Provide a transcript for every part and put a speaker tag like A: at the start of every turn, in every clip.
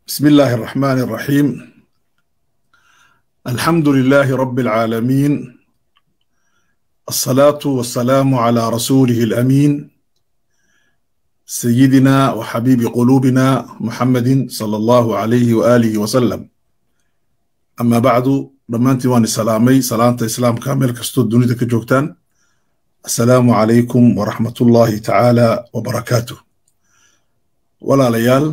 A: بسم الله الرحمن الرحيم الحمد لله رب العالمين الصلاة والسلام على رسوله الأمين سيدنا وحبيب قلوبنا محمد صلى الله عليه وآله وسلم أما بعد dhammaantiin waan isalaamay salaanta islaamka meel kastoo dunida ka joogtaan assalaamu calaykum waraxmatullaahi tacaala wabarakaatuh walaalayaal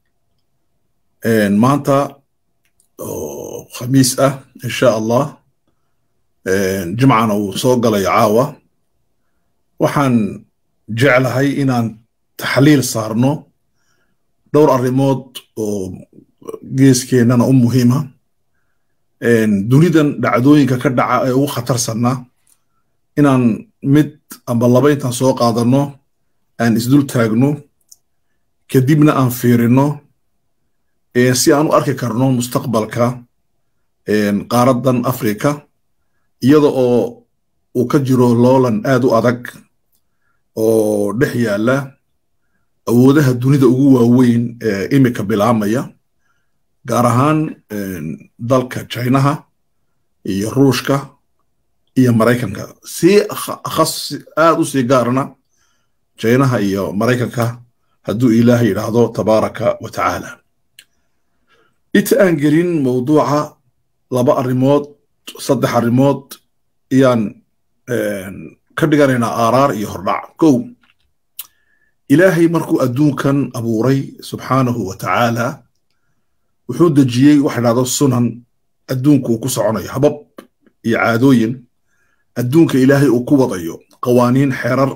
A: maanta oo khamiis ah insha allah jimcana uu soo galay caawa waxaan jeclahay inaan taxliil saarno dhowr arrimood oo geeskeennana u muhiima dunidan dhacdooyinka ka dhaca ee ugu khatarsanna inaan mid amba laba intaan soo qaadanno aan isdul taagno kadibna aan fiirino si aan u arki karno mustaqbalka qaaraddan afrika iyada oo uu ka jiro loolan aad u adag oo dhex yaalla awoodaha dunida ugu waaweyn ee imika bilaamaya gaar ahaan dalka chinaha iyo ruushka iyo maraykanka si khas aad u sii gaarna chinaha iyo maraykanka hadduu ilaah yidhaahdo tabaaraka wa tacaala inta aan gelin mawduuca laba arrimood saddex arrimood ayaan ka dhiganaynaa aaraar iyo hordhac kow ilaahay markuu adduunkan abuuray subxaanahu wa tacaala wuxuu dejiyey waxa dhahdo sunan adduunka uu ku soconayo habab iyo caadooyin adduunka ilaahay uu ku wadayo qawaaniin xeerar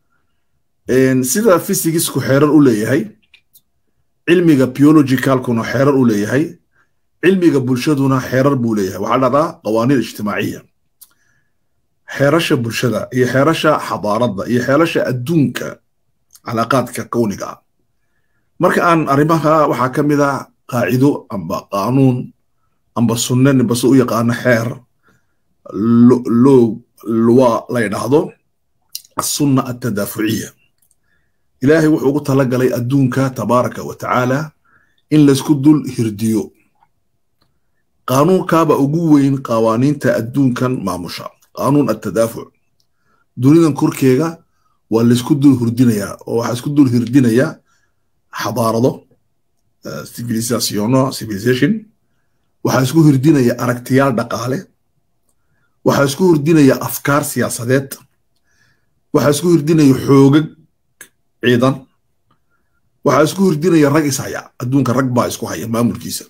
A: sida fysigisku xeerar u leeyahay cilmiga biologicalkuna xeerar u leeyahay cilmiga bulshaduna xeerar buu leeyahay waxaa dhahdaa qawaaniin ijtimaaciya xeerasha bulshada iyo xeerasha xadaaradda iyo xeerasha adduunka calaaqaadka kowniga ah marka aan arrimaha waxaa ka mid ah qaacido amba qaanuun amba sunne ninbase u yaqaano xeer loo luwa la ydhaahdo asunna altadaafuciya ilaahay wuxuu ugu talagalay adduunka tabaaraka wa tacaala in laysku dul hirdiyo qaanuunkaaba ugu weyn qawaaniinta adduunkan maamusha qaanuun altadaafuc dunidan korkeega waa laysku dul hirdinayaa oo waxaa isku dul hirdinayaa xadaarado civilisationo civilization waxaa isku hirdinaya aragtiyaal dhaqaale waxaa isku hirdinaya afkaar siyaasadeed waxaa isku hirdinaya xoogag ciidan waxaa isku hirdinaya rag ishaya adduunka rag baa isku haya maamulkiisa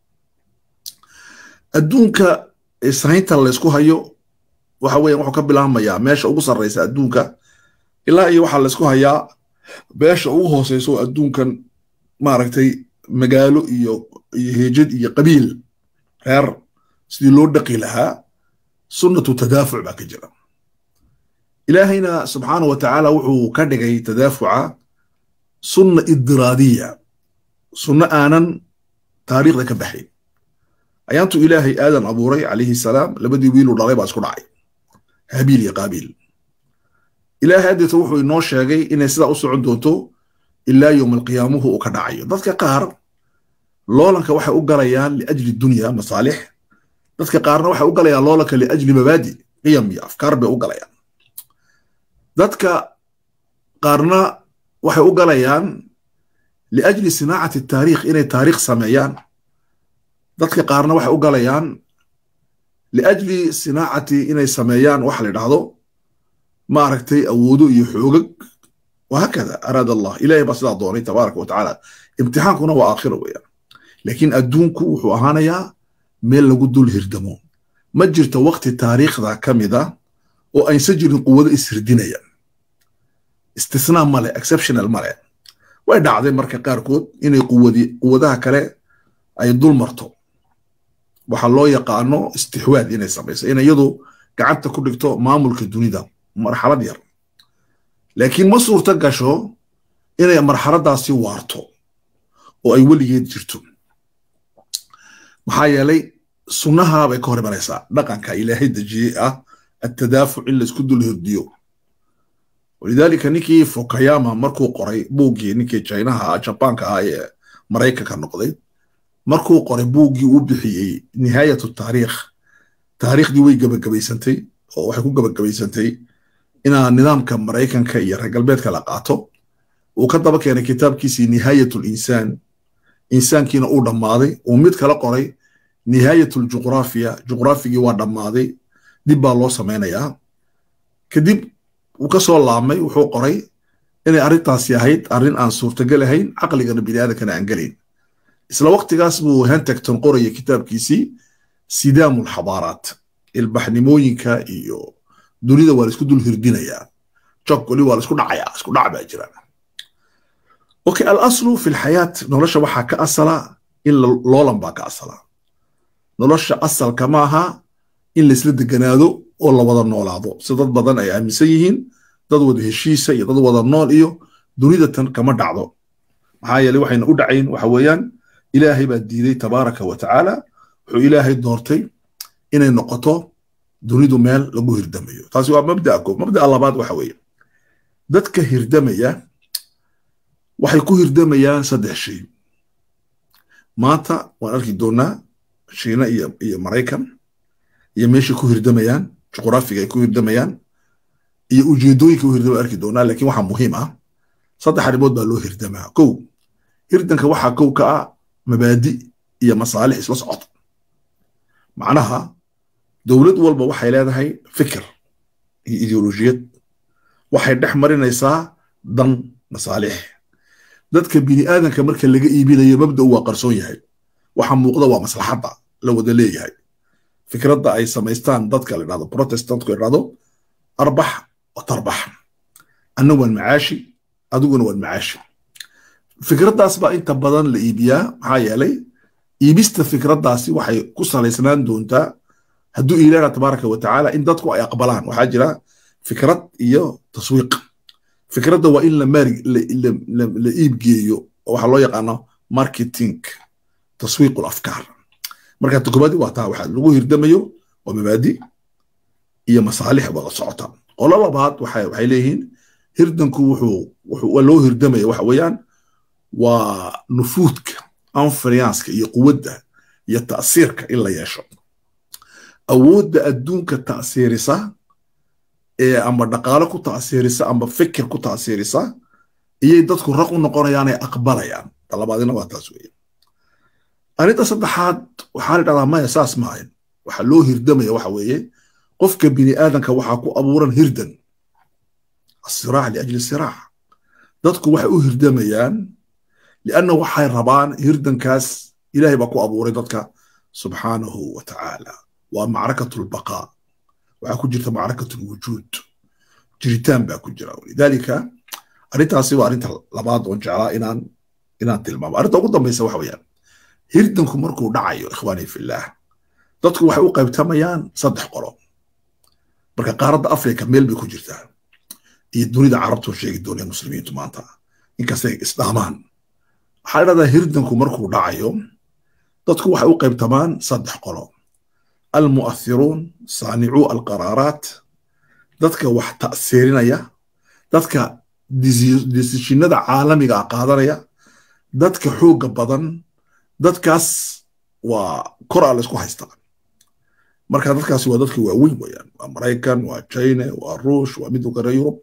A: adduunka ishaynta laysku hayo waxa weyan wuxuu ka bilaabmayaa meesha ugu sarreysa adduunka ilaa iyo waxaa laysku hayaa meesha ugu hooseyso adduunkan maaragtay magaalo iyo iyo heejad iyo qabiil reer sidii loo dhaqi lahaa sunnatu tadaafuc baa ka jira ilaahayna subxaanahu wa tacaala wuxuu ka dhigay tadaafuca sunna idiraadiya sunno aanan taariikhda ka baxayn ayaantu ilaahay aadan abuuray calayhi salaam labadii wiiluu dhalay baa isku dhacay habiil iyo qaabiil ilaahay haddeeta wuxuu inoo sheegay inay sidaa u socon doonto ilaa yowm alqiyaamuhu uu ka dhacayo dadka qaar loolanka waxay u galayaan liajli dunya masaalix dadka qaarna waxay u galayaan loolanka liajli mabaadi qiyam iyo afkaar bay u galayaan dadka qaarna waxay u galayaan liajli sinaacati taariikh inay taariikh sameeyaan dadka qaarna waxay u galayaan liajli sinaacati inay sameeyaan waxa la idhahdo maaragtay awoodo iyo xoogag وهكذا أراد الله إلهي بس لا دوني تبارك وتعالى امتحانكنا وآخره ويا لكن أدونكو وحو أهانيا ميل لغو دول هردمو ما جرت وقت تاريخ ذا كم ذا وأن سجل قوة إسردينيا استثناء مالي exceptional مالي وإن عظيم مركا قاركود إن قوة دي قوة ذا كلا أي دول مرتو waxaa loo yaqaano istixwaad inay samayso inay iyadu gacanta ku dhigto maamulka dunida marxalad yar laakiin ma suurto gasho inay marxaladdaasi waarto oo ay weligeed jirto maxaa yeelay sunnaha bay ka hor imanaysaa dhaqanka ilaahay dejiyey ah attadaafuc in laisku dul hirdiyo walidaalika ninkii fukayama markuu qoray buuggii ninkii chinaha ah jabaanka ah ee maraykanka noqday markuu qoray buuggii uu bixiyey nihaayatu taariikh taariikhdii way gabagabaysantay oo waxay ku gabagabaysantay inaa nidaamka maraykanka iyo reer galbeedka la qaato uu ka daba keenay kitaabkiisii nihaayatu linsaan insaankiina uu dhammaaday uu mid kala qoray nihaayatu ljuqraafiya juqraafigii waa dhammaaday dib baa loo samaynayaa kadib uu ka soo laabmay wuxuu qoray inay arrintaasi ahayd arrin aan suurtagal ahayn caqligana biniaadankana aan gelayn isla waqtigaas buu hentegton qoraya kitaabkiisii sidaamu lxadaaraat ilbaxnimooyinka iyo dunida waa laisku dul hirdinayaa jog weli waa laisku dhacayaa isku dhac baa jira okay alaslu fi lxayaat nolosha waxaa ka asala in loolan baa ka asala nolosha asalka maaha in laisla deganaado oo la wada noolaado si dad badan ay aaminsan yihiin dad wada heshiisa iyo dad wada nool iyo dunida tan kama dhacdo maxaa yeeley waxayna u dhacayn waxa weeyaan ilaahay baa diiday tabaaraka wa tacaala wuxuu ilaahay doortay inay noqoto dunidu meel lagu hirdamayo taasi waa mabda'a koob mabda'a labaad waxa weeye dadka hirdamaya waxay ku hirdamayaan saddex shay maanta waan arki doonaa shiina iyo iyo maraykan iyo meeshay ku hirdamayaan juqraafiga ay ku hirdamayaan iyo ujeedooyinka u hirdama arki doonaa laakiin waxaa muhiim ah saddex arrimood baa loo hirdamaa kow hirdanka waxaa kow ka ah mabaadi iyo masaalix isla socota macnaha dowlad walba waxay leedahay fikir iyo ideolojiyad waxay dhex marinaysaa dan masaalix dadka bini aadanka marka laga iibinayo mabda'u waa qarsoon yahay waxa muuqda waa maslaxadda la wada leeyahay fikradda ay samaystaan dadka la dhahdo protestantku la dhahdo arbax wa tarbax anna waan macaashi adiguna waan macaashi fikraddaas baa inta badan la iibiyaa maxaa yeelay iibista fikraddaasi waxay ku salaysnaan doontaa hadduu ilaana tabaaraka wa tacaala in dadku ay aqbalaan waxaa jira fikrad iyo taswiiq fikradda waa in la iibgeeyo oo waxaa loo yaqaano marketing taswiiq afkaar marka tokobaadi waa taa waxa lagu hirdamayo waa mabaadi iyo masaalix wada socota qolo labaad waxay leeyihiin hirdanku wuxuu loo hirdamaya waxa weeyaan waa nufuudka anfariyanska iyo quwadda iyo ta'siirka in la yeesho awoodda adduunka ta'siirisa ee amba dhaqaalo ku ta'siirisa amba fikir ku ta'siirisa iyay dadku raq u noqonayaan ay aqbalayaan talabaadina waa taas weeye arrinta saddexaad waxaa la dhahdaa maya saas maahan waxa loo hirdamaya waxa weeye qofka bini aadanka waxaa ku abuuran hirdan asiraac liajli siraac dadku waxay u hirdamayaan lianna waxay rabaan hirdankaas ilahay baa ku abuuray dadka subxaanahu wa tacaala waa macrakatu lbaqaa waxaa ku jirta macrakatu lwujuud jiritaan baa ku jira lidaalika arrintaasi waa arrinta labaad oon jeclaa inaan inaan tilmaamo arrinta ugu dambaysa waxa weeyaan hirdanku markuu dhacayo ikhwaani fillaah dadku waxay u qaybtamayaan saddex qolo marka qaaradda afrika meel bay ku jirtaa iyo dunida carabtoo sheegi doonaya muslimiintu maanta inkastay isdhaamaan waxaa dhahdaa hirdanku markuu dhacayo dadku waxay u qaybtamaan saddex qolo almu'athiruun saanicuu alqaraaraat dadka wax ta'siirinaya dadka desishinada caalamiga ah qaadanaya dadka xoogga badan dadkaas waa koraa la isku haystaa marka dadkaasi waa dadka waaweyn weeyaan waa maraykan waa china waa ruush waa midowga reer yurub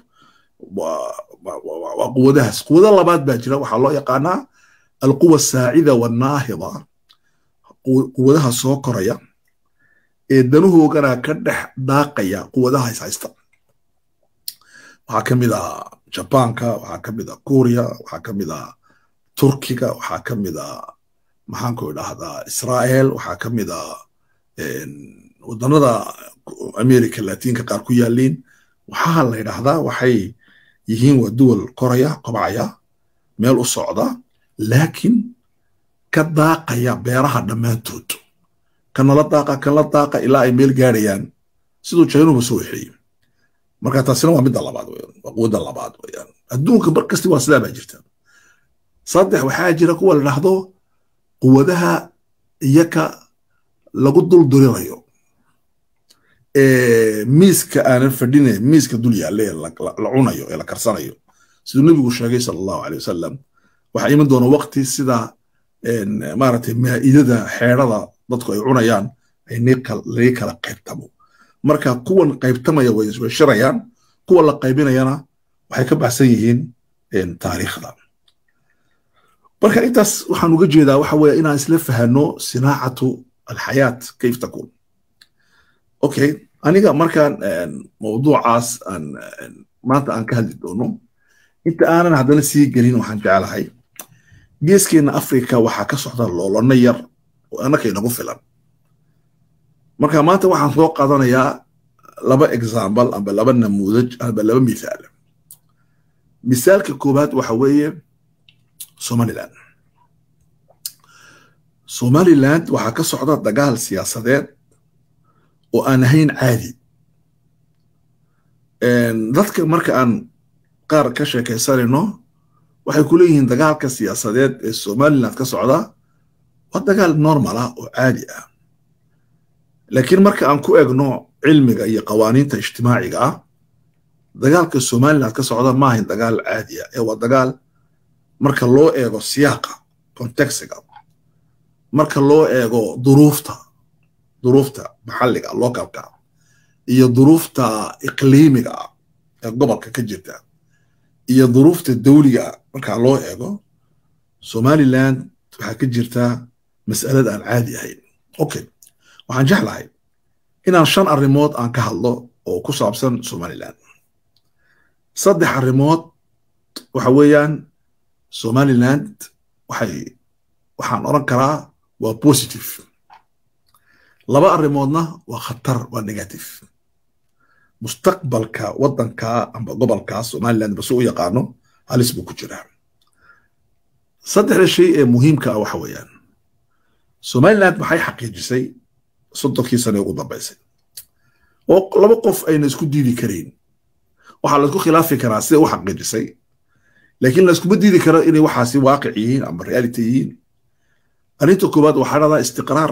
A: waa quwadahaas quwado labaad baa jira waxaa loo yaqaanaa alquwa saacida wanaahida quwadaha soo koraya ee danuhoogana ka dhex daaqaya quwadaha is haysta waxaa ka mid ah jabaanka waxaa ka mid ah kuuriya waxaa ka mid ah turkiga waxaa ka mid ah maxaanku idhaahdaa israa'el waxaa ka mid ah wadannada america latiinka qaar ku yaaliin waxaa la yidhaahdaa waxay yihiin waa duwal koraya kobcaya meel u socda laakiin ka daaqaya beeraha dhammaantood kanala daaqa kanla daaqa ilaa ay meel gaadhayaan siduu jaynuba soo wexeeyey marka taasina waa midda labaad weyaan waa quwadda labaad weyaan adduunka mar kasti waa sidaa baa jirta saddex waxaa jira kuwa la dhahdo quwadaha iyaka lagu dul durirayo miiska aanan fadhine miiska dul yaalle la cunayo ee la karsanayo siduu nebigu sheegay sala allahu aley wasalam waxaa iman doona waqti sida maaragtay maa'idada xeedhada dadku ay cunayaan ay laga kala qaybtamo marka kuwan qaybtamaya way isbashirayaan kuwa la qaybinayana waxay ka baxsan yihiin taariikhda marka intaas waxaan uga jeedaa waxa weeye inaan isla fahanno sinaacatu alxayaat kayf takun okay aniga markaan mawduucaas aan maanta aan ka hadli doono inta aanan haddana sii gelin waxaan jecelahay geeskeenna afrika waxaa ka socda loolano yar oo annaka inagu filan marka maanta waxaan soo qaadanayaa laba example amba laba namuudaj amba laba mithaal misaalka koowaad waxa weeye somaliland somaliland waxaa ka socda dagaal siyaasadeed oo aan ahayn caadi dadka marka aan qaar ka sheekaysanayno waxay ku leeyihiin dagaalka siyaasadeed ee somaliland ka socda waa dagaal normal ah oo caadi ah laakiin marka aan ku egno cilmiga iyo qawaaniinta ijtimaaciga ah dagaalka somaliland ka socda ma ahayn dagaal caadi ah ee waa dagaal marka loo eego siyaaqa contextiga marka loo eego duruufta duruufta maxalliga localka iyo duruufta iqliimiga ee gobolka ka jirta iyo duruufta dawliga marka loo eego somaliland waxaa ka jirta mas'alad aan caadi ahayn okay waxaan jeclahay inaan shan arrimood aan ka hadlo oo ku saabsan somaliland saddex arrimood waxa weeyaan somaliland waxay waxaan odran karaa waa positive laba arrimoodna waa khatar waa negative mustaqbalka waddanka amba gobolka somaliland base u yaqaano halis buu ku jiraa saddexda shay ee muhiimka ah waxa weeyaan somaliland maxay xaqiijisay soddonkii sane ugu dambaysay oo laba qof ayna isku diidi karayn waxaa laisku khilaafi karaa siday u xaqiijisay laakiin layskuma diidi karo inay waxaasi waaqic yihiin ama reality yihiin arrinta koowaad waxaa dhahdaa istiqraar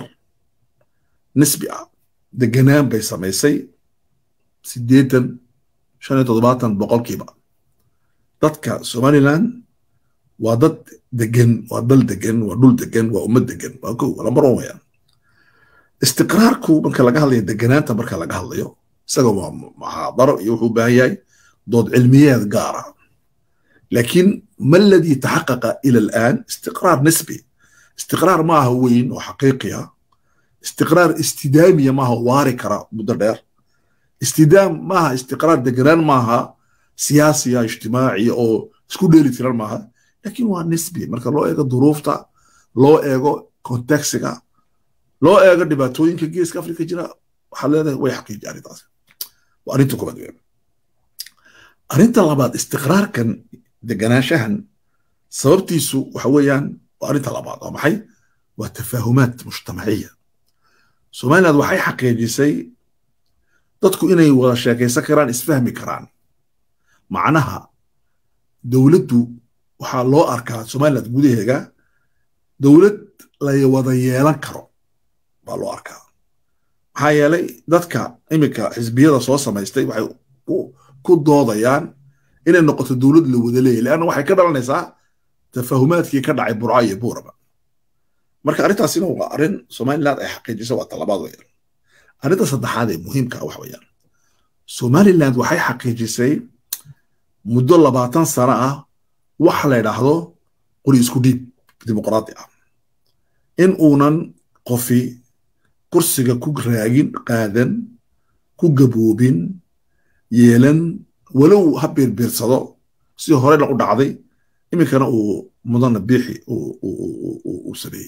A: nisbi ah deganaan bay samaysay siddeetan shan iyo toddobaatan boqolkiiba dadka somaliland waa dad degan waa dal degan waa dhul degan waa ummad degan waa ko lambar on wayaan istiqraarku marka laga hadlayo deganaanta marka laga hadlayo isaga waa muxaadaro iyo wuxuu u baahan yahay dood cilmiyeed gaara laakiin ma aladii taxaqaqa ila alaan istiqraar nisbi istiqraar maaha weyn oo xaqiiqi ah istiqraar istidaamiya maaha waari kara muddo dheer istidaam maaha istiqraar deganaan maaha siyaasiya ijtimaaciya oo isku dheeli tiran maaha laakiin waa nisbi marka loo eego duruufta loo eego kontexiga loo eego dhibaatooyinka geeska afrika jira waxaad leedahay way xaqiiji arrintaas waa arrinta koobaad weyn arrinta labaad istiqraarkan deganaanshahan sababtiisu waxa weeyaan waa arrinta labaad waa maxay waa tafaahumaad mujtamaciya somaliland waxay xaqiijisay dadku inay wada sheekaysan karaan isfahmi karaan macnaha dowladdu waxaa loo arkaa somaliland gudaheega dowlad la wada yeelan karo baa loo arkaa maxaa yeelay dadka iminka xisbiyada soo samaystay waxay ku doodayaan inay noqoto dowlad la wada leeyahy leanna waxay ka dhalanaysaa tafahumaadkii ka dhacay burca iyo buuraba marka arrintaasina waa arrin somaliland ay xaqiijisa waa talabaad weyaan arrinta saddexaad ee muhiimka ah wax weeyaan somaliland waxay xaqiijisay muddo labaatan sano ah waxa la yidhaahdo qori isku dhiib dimuqraadi ah in uunan qofi kursiga ku raagin qaadan ku gaboobin yeelan walow ha biirbiirsado si horena u dhacday iminkana uu mudana biixi uu sameeyey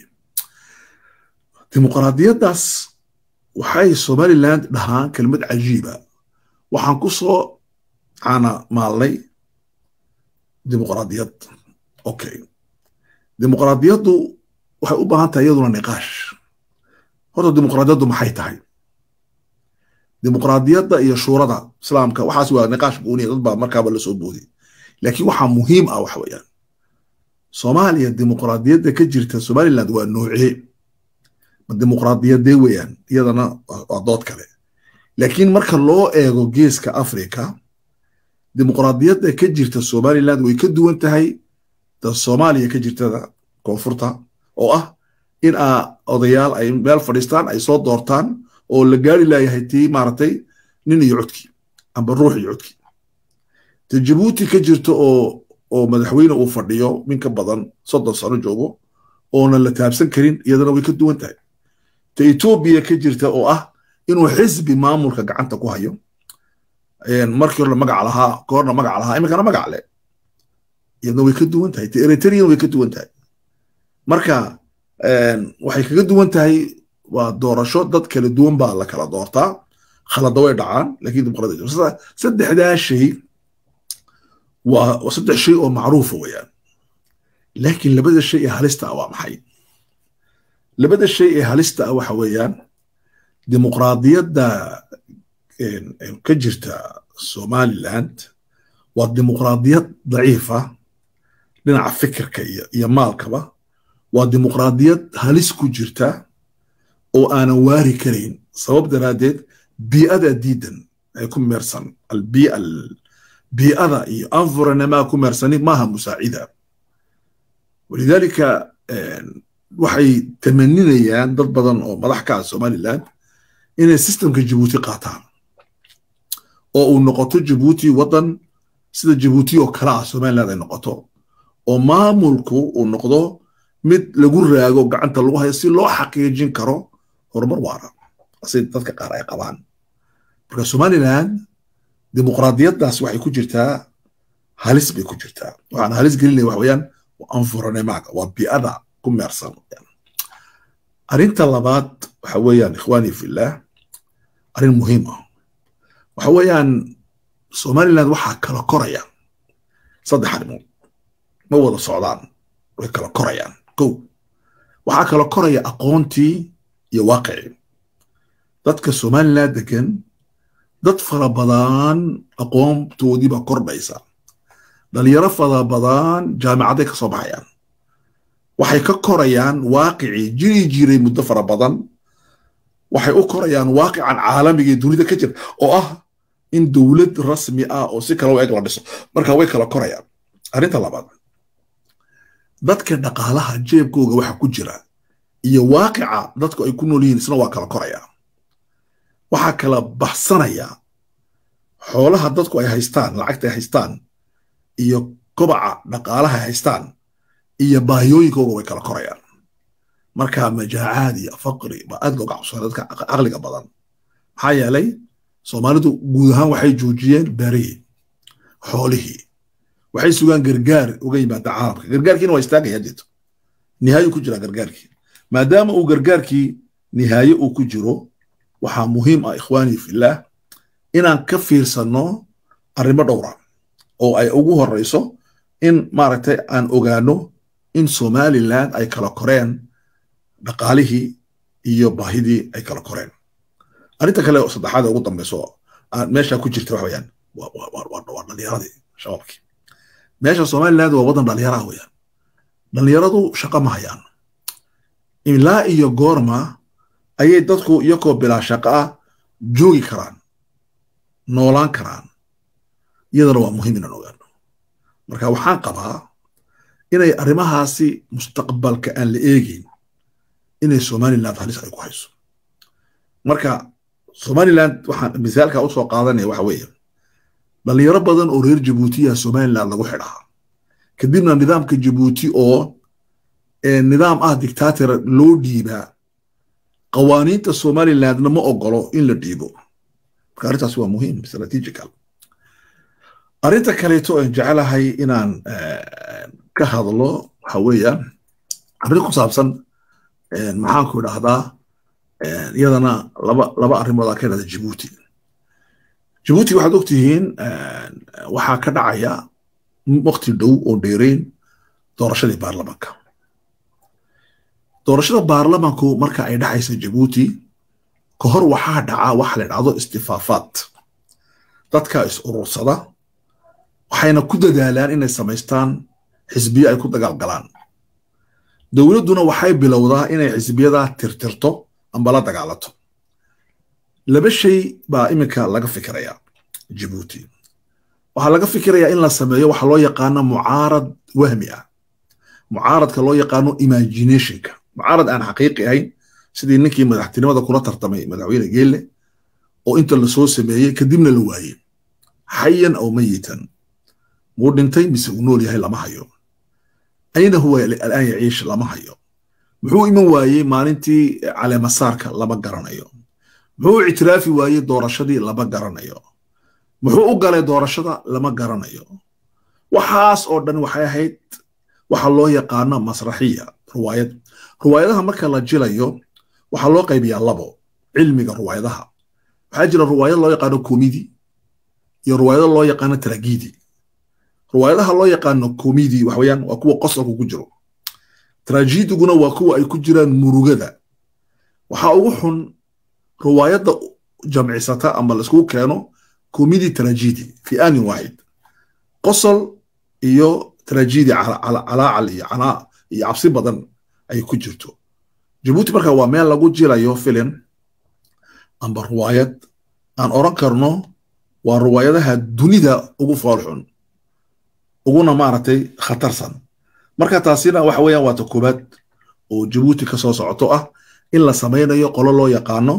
A: dimuqraadiyaddaas waxay somaliland dhahaan kelmad cajiiba waxaan ku soo caana maalnay dimuqraadiyad okay dimuqraadiyaddu waxay u baahan tahay iyaduna niqaash horta dimuqraadiyaddu maxay tahay dimuqraadiyadda iyo shuurada islaamka waxaas waa niqaash gooniya dad baa markaaba la soo boodiy laakiin waxaa muhiim ah waxa weeyaan soomaaliya dimuqraadiyadda ka jirta somaliland waa noocee ma dimuqraadiyadee weeyaan iyadana waa dood kale laakiin marka loo eego geeska africa dimuqraadiyadda ka jirta somaliland way ka duwan tahay da soomaaliya ka jirtada koonfurta oo ah in a odayaal ay meel fadhiistaan ay soo doortaan oo la gaari laayahay tii maaragtay nin iyo codkii amba ruux iyo codkii te jabuuti ka jirta oo oo madaxweyne uu fadhiyo min ka badan soddon sano joogo oonan la taabsan karin iyadana way ka duwan tahay te etoobiya ka jirta oo ah inuu xisbi maamulka gacanta ku hayo markii hore magac lahaa koorna magac lahaa iminkana magac le iyadna way ka duwan tahay te eritrean way ka duwan tahay marka waxay kaga duwan tahay waa doorasho dad kala duwan baa la kala doortaa khalada way dhacaan lakiin dimuqraadiya saddexdaa shay waa saddex shay oo macruufa weeyaan laakiin labada shay ee halista ah waa maxay labada shay ee halista ah waxa weeyaan dimuqraadiyadda ka jirta somaliland waa dimuqraadiyad daciifa dhinaca fikirka iyo maalkaba waa dimuqraadiyad halis ku jirta oo aanan waari karayn sabab daraaddeed bii'ada diidan ay ku meersan albiia bii'ada iyo environnemaa ku meersani maaha musaacida walidaalika waxay tamaninayaan dad badan oo madax ka ah somaliland inay systemka jabuuti qaataan oo uu noqoto jabuuti waddan sida jabuuti oo kale ah somaliland ay noqoto oo maamulku uu noqdo mid lagu raago gacanta lagu hayo si loo xaqiijin karo horumar waara si dadka qaar ay qabaan marka somaliland dimuqraadiyaddaas waxay ku jirtaa halis bay ku jirtaa waxaan halis gelinaya waxa weeyaan environnemaaga waa bii'ada ku meersan arrinta labaad waxa weeyaan ikhwaani fillah arrin muhiim ah waxa weeyaan somaliland waxaa kala koraya saddex arrimood ma wada socdaan way kala korayaan kow waxaa kala koraya aqoontii iyo waaqicii dadka somaliland degan dad fara badan aqoontoodii baa kordhaysa dhalinyaro fara badan jaamicadday ka soo baxayaan waxay ka korayaan waaqicii jiri jiray muddo fara badan waxay u korayaan waaqican caalamigii dunida ka jira oo ah in dowlad rasmi ah oo si kale u eg la dhiso marka way kala korayaan arrinta labaad dadka dhaqaalaha jeebkooga waxa ku jira iyo waaqica dadku ay ku nool yihiin isna waa kala koraya waxaa kala baxsanaya xoolaha dadku ay haystaan lacagta ay haystaan iyo kobaca dhaqaalaha ay haystaan iyo baahiyooyinkooga way kala korayaan marka majaacaad iyo faqri baa aad looga cabsana dadka caqliga badan maxaa yeelay soomaalidu guud ahaan waxay joojiyeen beerihii xoolihii waxay sugaan gargaar uga yimaada caalamka gargaarkiina waa istaagaya jeeto nihaayo ku jira gargaarkii maadaama uu gargaarkii nihaaye uu ku jiro waxaa muhiim ah ikhwaanii fillaah inaan ka fiirsanno arrimo dhowra oo ay ugu horeyso in maaragtay aan ogaano in somaliland ay kala koreen dhaqaalihii iyo baahidii ay kala koreen arrinta kale oo saddexaad ugu dambeyso aan meesha ku jirta waxa weyaan waa dhalinyaradii shabaabkii meesha somaliland waa waddan dhalinyara ah weyaan dhalinyaradu shaqo ma hayaan ilaa iyo goorma ayay dadku iyakoo bilaa shaqo ah joogi karaan noolaan karaan iyadana waa muhiim inaan ogaano marka waxaan qabaa inay arrimahaasi mustaqbalka aan la eegeyn inay somaliland halis ay ku hayso marka somaliland waxaan misaalka u soo qaadanaya waxa weeye dhalinyaro badan oo reer jabuutiya somaliland lagu xidhaa kadibna nidaamka jabuuti oo nidaam ah dictator loo dhiibaa qawaaniinta somalilandna ma ogolo in la dhiibo marka arrintaasi waa muhiim strategical arrinta kaleeto aan jecelahay inaan ka hadlo waxa weeyaan arrin ku saabsan maxaanku idhaahdaa iyadana laba laba arrimood aa ka idhahda jabuuti jabuuti waxaad ogtihiin waxaa ka dhacaya waqti dhow oo dheereyn doorashadii baarlamanka doorashada baarlamanku marka ay dhacaysa jabuuti ka hor waxaa dhaca waxa la dhacdo istifaafaad dadka is urursada waxayna ku dadaalaan inay samaystaan xisbiyo ay ku dagaalgalaan dowladduna waxay bilowdaa inay xisbiyadaa tirtirto amba la dagaalato laba shay baa iminka laga fikirayaa jabuuti waxaa laga fikirayaa in la sameeyo waxa loo yaqaano mucaarad wahmi ah mucaaradka loo yaqaano imaginationka mucaarad aan xaqiiqi ahayn sidii ninkii madaxtinimada kula tartamay madaxweyne geelle oo inta lasoo sameeyey kadibna la waayey xayan aw mayitan muu dhintay mise uu nool yahay lama hayo ayna huwa alaan yaciish lama hayo muxuu iman waayey maalintii caleemasaarka lama garanayo muxuu ictiraafi waayey doorashadii lama garanayo muxuu u galay doorashada lama garanayo waxaas oo dhan waxay ahayd waxa loo yaqaano masraxiya ruwaayad ruwaayadaha marka la jilayo waxaa loo qaybiyaa labo cilmiga ruwaayadaha waxaa jira ruwaayad loo yaqaano komidi iyo ruwaayado loo yaqaano tragidi ruwaayadaha loo yaqaano komidi waxaweyaan waa kuwa qosolka ku jiro trajidiguna waa kuwa ay ku jiraan murugada waxaa ugu xun ruwaayadda jamcisata ama laiskugu keeno komidi tragidi fi anin waaxid qosol iyo tragidi calaacal iyo canaa iyo cabsi badan ay ku jirto jabuuti marka waa meel lagu jilayo filim amba ruwaayad aan oran karno waa ruwaayadaha dunida ugu foolxun uguna maaragtay khatarsan marka taasina waxa weeyaan waa ta koobaad oo jabuuti ka soo socoto ah in la samaynayo qolo loo yaqaano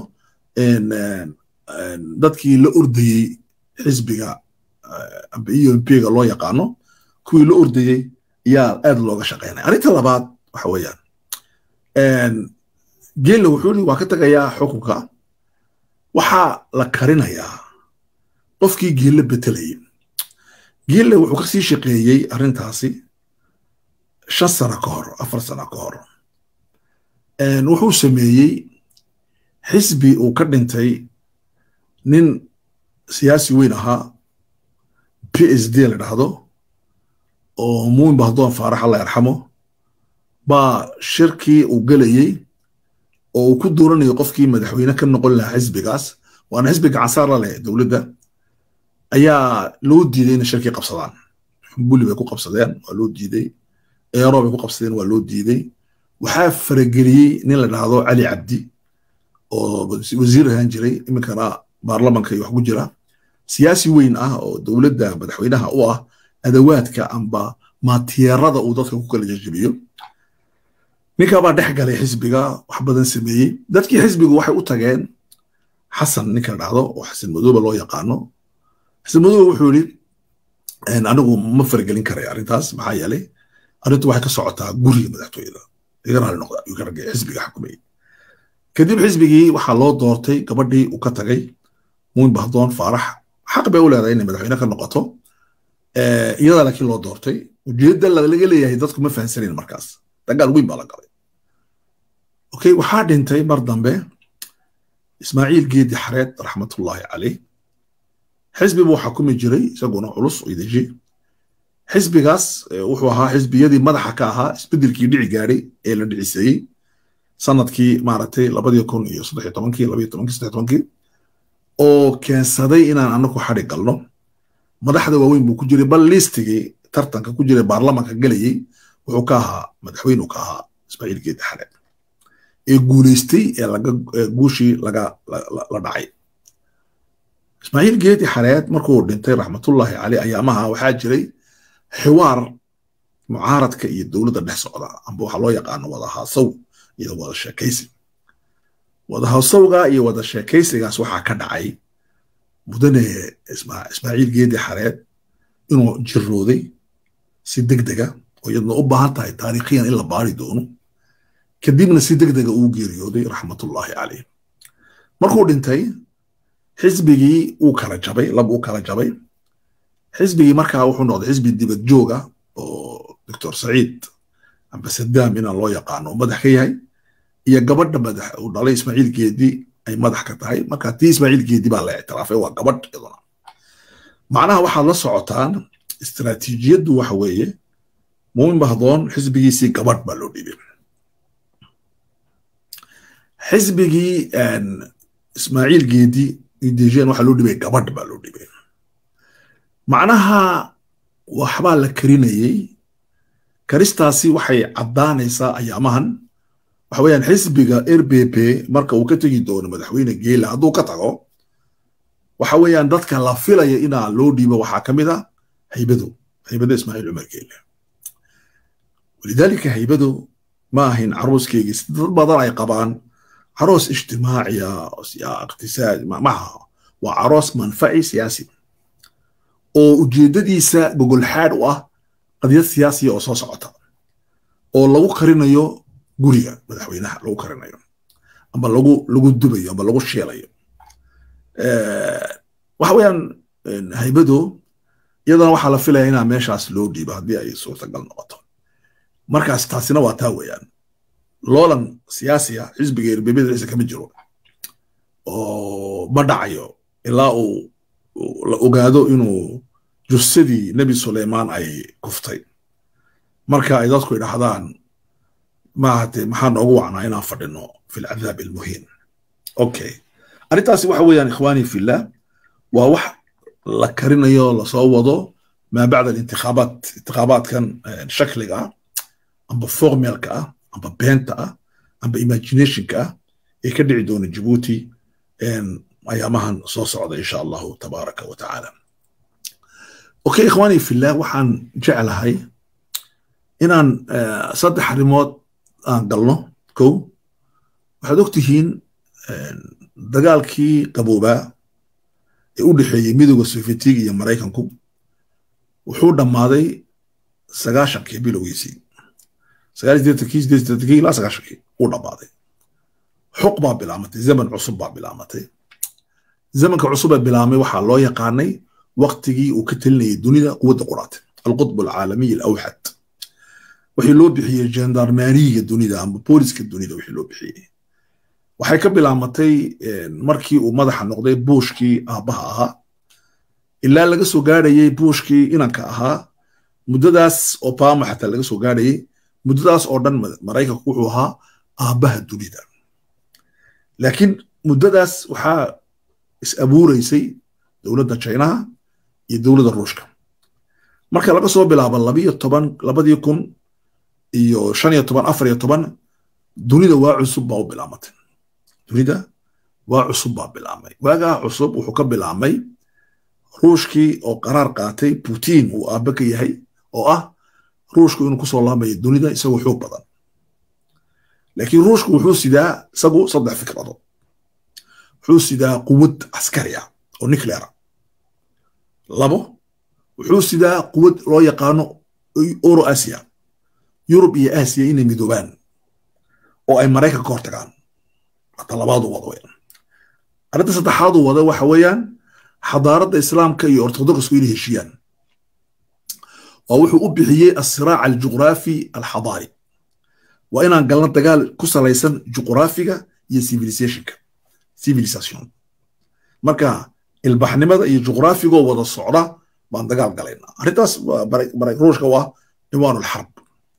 A: dadkii la ordayey xisbiga amba eump-ga loo yaqaano kuwii la ordayey yaa aad looga shaqaynaya arrinta labaad waxa weeyaan geelle wuxuu yidhi waa ka tegayaa xukunka waxaa la karinayaa qofkii geelle betelayay geelle wuxuu kasii shaqeeyey arrintaasi shan sano ka hor afar sano ka hor wuxuu sameeyey xisbi uu ka dhintay nin siyaasi weyn ahaa p s d la dhahdo oo muumin bahdoon faarax alla yarxamo baa shirkii uu gelayey oo uu ku dooranayo qofkii madaxweyne ka noqon lahaa xisbigaas waana xisbi gacansaar la leh dowladda ayaa loo diiday inay shirkii qabsadaan xumbuli bay ku qabsadeen waa loo diiday eero bay ku qabsadeen waa loo diiday waxaa farageliyey nin la dhahdo cali cabdi oo wasiir ahaan jiray iminkana baarlamanka iyo wax ku jira siyaasi weyn ah oo dowladda madaxweynaha u ah adawaadka amba maatiyerada uu dadka ku kala jejebiyo ninkaabaa dhex galay xisbiga wax badan sameeyey dadkii xisbigu waxay u tageen xasan ninka la dhahdo oo xasan madoobe loo yaqaano xasan madoobe wuxuu yidhi anigu ma faragelin karay arrintaas maxaa yeelay arrintu waxay ka socotaa guriga madaxtooyada iga raali noqda ayuu ka ragay xisbiga xukumayay kadib xisbigii waxaa loo doortay gabadhii uu ka tagay muumin bahdoon faarax xaq bay u leedahay inay madaxweyne ka noqoto iyada laakiin loo doortay ujeedda laga leeyahay dadku ma fahansanin markaas dagaal weyn baa la galay okay waxaa dhintay mar dambe ismaaciil geedi xareed raxmatullaahi caleyh xisbi buu xakumi jiray isaguna culus oo ideji xisbigaas wuxuu ahaa xisbiyadii madaxa ka ahaa isbedelkii dhici gaadhay ee la dhiciseeyey sanadkii maaragtay labadii kun iyo saddex tobankii labayo tobankii saddex tobankii oo keensaday inaan anaku xadhi galno madaxda waaweyn buu ku jiray bal liistigii tartanka ku jiray baarlamanka gelayey wuxuu ka ahaa madaxweynuu ka ahaa ismaaciil geedi xareed ee guuleystay ee laga guushii laga la dhacay ismaaciil geedi xareed markuu dhintay raxmatullaahi caleyh ayaamaha waxaa jiray xiwaar mucaaradka iyo dowladda dhex socda amba waxaa loo yaqaano wadahaasaw iyo wada sheekaysi wadahasawga iyo wada sheekaysigaas waxaa ka dhacay mudane ismaaciil geedi xareed inuu jirooday si degdega oo iyadna u baahan tahay taariikhiyan in la baari doono kadibna si degdega uu geeriyooday raxmatullaahi caleyh markuu dhintay xisbigii uu kala jabay lab uu kala jabay xisbigii markaa wuxuu noqday xisbi dibad jooga oo doctor saciid amba sadaam inaan loo yaqaano uu madax ka yahay iyo gabadha madax uu dhalay ismaaciil geedi ay madax ka tahay marka tii ismaaciil geedi baa la ictiraafay waa gabadh iyaduna macnaha waxaad la socotaan istaraatiijiyaddu waxa weeye muumin bahdoon xisbigiisii gabadh baa loo dhiibay xisbigii ismaaciil geedi idejeen waxaa loo dhibay gabadh baa loo dhibay macnaha waxbaa la karinayey karistaasi waxay caddaanaysaa ayaamahan waxa weeyaan xisbiga r b p marka uu ka tegi doono madaxweyne geela hadduu ka tago waxa weeyaan dadka la filaya inaa loo dhiibo waxaa ka mid a haybadu haybada ismaaciil cumar geele walidaalika haybadu ma ahayn caruuskeygii dad badan ay qabaan caroos ijtimaaciya iqtisaad maaha waa caroos manfaci siyaasi oo ujeeddadiisa gogolxaad u ah qadiyad siyaasiya oo soo socota oo lagu karinayo guriga madaxweynaha lagu karinayo amba lagu lagu dubayo amba lagu sheelayo waxa weeyaan haybadu iyadana waxaa la filaya inaa meeshaas loo dhiibo haddii ay suurtagal noqoto markaas taasina waa taa weeyaan loolan siyaasiya xisbiga erbebedisa kama jiro oo ma dhacayo ilaa uu la ogaado inuu jussadii nebi suleymaan ay kuftay marka ay dadku idhahdaan maahate maxaa noogu wacnaa inaan fadhino fi lcadaab almuhiin okay arrintaasi waxa weeyaan ikhwaani fillah waa wax la karinayo lasoo wado maa bacda alintikhaabaat intikhaabaatkan shakliga ah amba formelka ah amba beenta ah amba imaginationka ah ee ka dhici doona jabuuti ayaamahan soo socda insha allahu tabaaraka wa tacaala okay ikhwaani fillah waxaan jeclahay inaan saddex arrimood aan galno kow waxaad og tihiin dagaalkii qaboobaa ee u dhexeeyey midooda sofietiga iyo maraykanku wuxuu dhammaaday sagaashankii bilowgiisii sagaal sideetankii sideed sideetankii ilaa sagaashankii uu dhammaaday xuq baa bilaamatay zaman cusub baa bilaamatay zamanka cusub ee bilaamay waxaa loo yaqaanay waktigii uu ka telinayay dunida quwadda quraate alqutb alcaalamiy alawxad wixii loo bixiyey gendarmeriga dunida ama booliska dunida wixii loo bixiyey waxay ka bilaamatay markii uu madaxa noqday buushkii aabbaha ahaa ilaa laga soo gaadhayey buushkii inanka ahaa muddadaas obama xataa laga soo gaadhayey muddadaas oo dhan maraykanku wuxuu ahaa aabbaha dunida laakiin muddadaas waxaa is abuureysay dowladda chinaha iyo dowladda ruushka marka laga soo bilaabo labiyo toban labadii kun iyo shan iyo toban afar iyo toban dunida waa cusub baa u bilaamatay dunida waa cusub baa bilaamay waagaa cusub wuxuu ka bilaamay ruushkii oo qaraar qaatay putin uu aabbe ka yahay oo ah ruushku inuu kusoo laamayo dunida isagoo xoog badan laakiin ruushku wuxuu sidaa isagu saddex fikrado wuxuu sidaa quwad caskari ah oo nucleara labo wuxuu sidaa quwad loo yaqaano euro asia yurub iyo aasiya inay midoobaan oo ay maraykan ka hortagaan hata labaadu wada weyan arrinta saddexaadu wada waxa weeyaan xadaaradda islaamka iyo ortodokasku inay heshiyaan oo wuxuu u bixiyey asiraac aljuqraafi alxadaari waa inaan galno dagaal ku salaysan juqraafiga iyo civilizationka civilisation marka ilbaxnimada iyo juqraafigoo wada socda baan dagaal galaynaa arrintaas ruushka waa ciwaan alxarb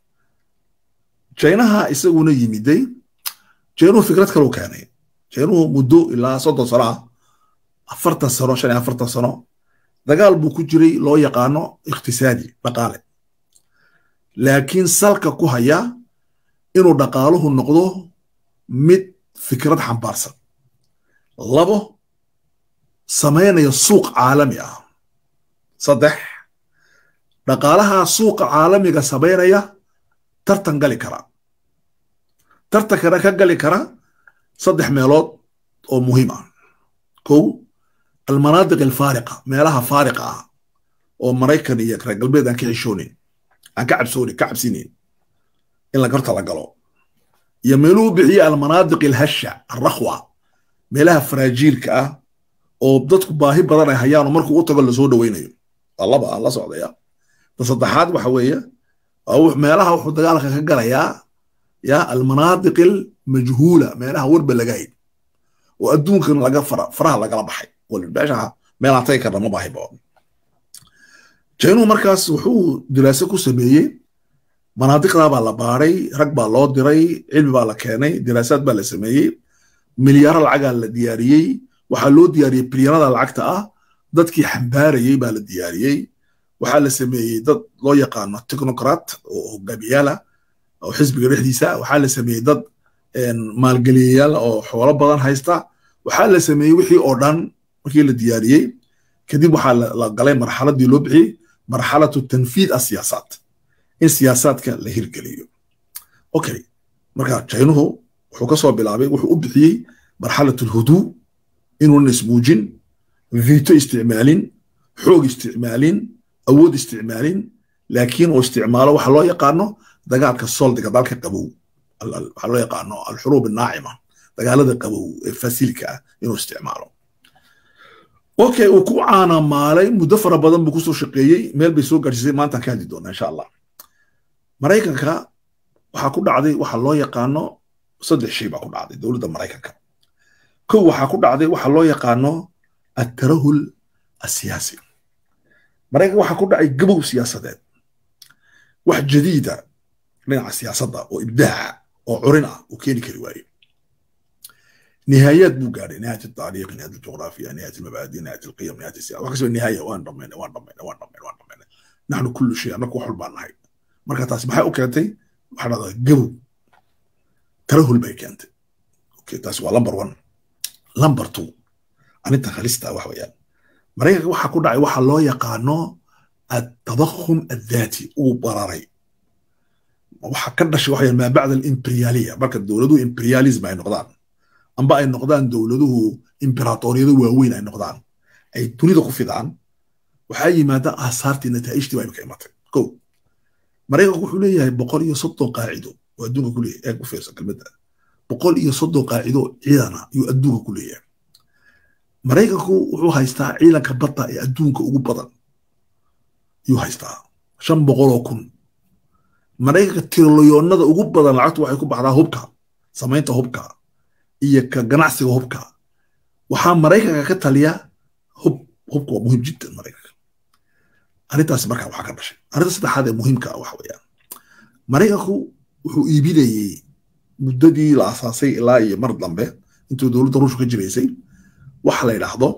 A: jaynaha isaguna yimiday jaynuhu fikrad kaluu keenay jaynuhu muddo ilaa soddon sano ah afartan sano shan iyo afartan sano dagaal buu ku jiray loo yaqaano iqtisaadi dhaqaale laakiin salka ku haya inuu dhaqaaluhu noqdo mid fikrad xambaarsan labo samaynaya suuq caalami ah saddex dhaqaalaha suuqa caalamiga samaynaya tartan gali kara tartankana ka gali kara saddex meelood oo muhiim ah kow almanaadiq alfaariqa meelaha faariqa ah oo maraykan iyo reer galbeed aan ka xishoonin aan ka cabsoonin ka cabsinayn in la garta la galo iyo meeluhu bixiye almanaadiq alhasha alrakhwa meelaha faraajiilka ah oo dadku baahi badan ay hayaan oo markuu u tago lasoo dhoweynayo waa laba aan la socdaya ta saddexaad waxa weeye meelaha wuxuu dagaalka ka galayaa ya almanaadiq almajhuula meelaha warba laga hayd oo adduunkan laga faraha lagala baxay meesha meelaan tagi karna ma baahiba jaynuhu markaas wuxuu diraaso ku sameeyey manaadiqdaa baa la baaray rag baa loo diray cilmi baa la keenay diraasaad baa la sameeyey milyaaro lacagaa la diyaariyey waxaa loo diyaariyey bilyanada lacagta ah dadkii xambaarayey baa la diyaariyey waxaa la sameeyey dad loo yaqaano technocrat oo hogaamiyaala oo xisbiga dhexdiisa waxaa la sameeyey dad maalgeliyayaal oo xoolo badan haysta waxaa la sameeyey wixii oo dhan markii la diyaariyey kadib waxaa la galay marxaladii loo bixiyey marxalatu tanfiid asiyaasaat in siyaasaadka la hirgeliyo okay marka jaynuhu wuxuu ka soo bilaabay wuxuu u bixiyey marxalat alhuduu inuunan ismuujin vito isticmaalin xoog isticmaalin awood isticmaalin laakiin uu isticmaalo waxa loo yaqaano dagaalka soldiga dalka qabow waxaa loo yaqaano alxuruub annaacima dagaalada qabow ee fasilka ah inuu isticmaalo okay uu ku caanamaalay muddo fara badan buu kusoo shaqeeyey meel bay soo gaadhsiisay maantaan ka hadli doonaa insha allah maraykanka waxaa ku dhacday waxa loo yaqaano saddex shay baa ku dhacday dowladda maraykanka kow waxaa ku dhacday waxa loo yaqaano attarahul asiyaasi maraykanka waxaa ku dhacay gabow siyaasadeed wax jadiida dhinaca siyaasadda oo ibdaaca oo curin ah uu keeni kari waaye نهايات بو قاعد نهايه التاريخ نهايه الجغرافيا نهايه المبادئ نهايه القيم نهايه السياسه وكسب النهايه وان ضمينا وان ضمينا وان ضمينا وان ضمينا نحن كل شيء انا كو حلبان نهاي marka taas maxay u keentay waxaa dhahdaa gabow tarahul bay keentay okay taas waa lamber one lamber two arinta halista wax weeyaan maraykanka waxaa ku dhacay waxa loo yaqaano التضخم الذاتي uu bararay waxa ka dhashay waxa maa bacda alimperiyaaliya marka dowladuhu imperialism ay noqdaan amba ay noqdaan dowladuhu imperatoriyado waaweyn ay noqdaan ay dunida ku fidaan waxaa yimaada aasaartii nataa'ijtii baa ka imatay ko maraykanku wuxuu leeyahay boqol iyo soddon qaacido oo adduunka ku leeyahay eeg u fiirsan kelmadda boqol iyo soddon qaacido ciidana ayuu adduunka ku leeyahay maraykanku wuxuu haystaa ciidanka badda ee adduunka ugu badan ayuu haystaa shan boqol oo kun maraykanka tiriliyoonada ugu badan lacagtu waxay ku baxdaa hubka samaynta hubka iyo ka ganacsiga hubka waxaa maraykanka ka taliya hub hubka waa muhiim jiddan maraykanka arrintaas markaa waxaa ka dhashay arrinta saddexaad ee muhiimka ah waxa weeyaan maraykanku wuxuu iibinayey muddadii la asaasay ilaa iyo mar dambe intuu dowladda ruushka ka jiraysay waxa la yidhaahdo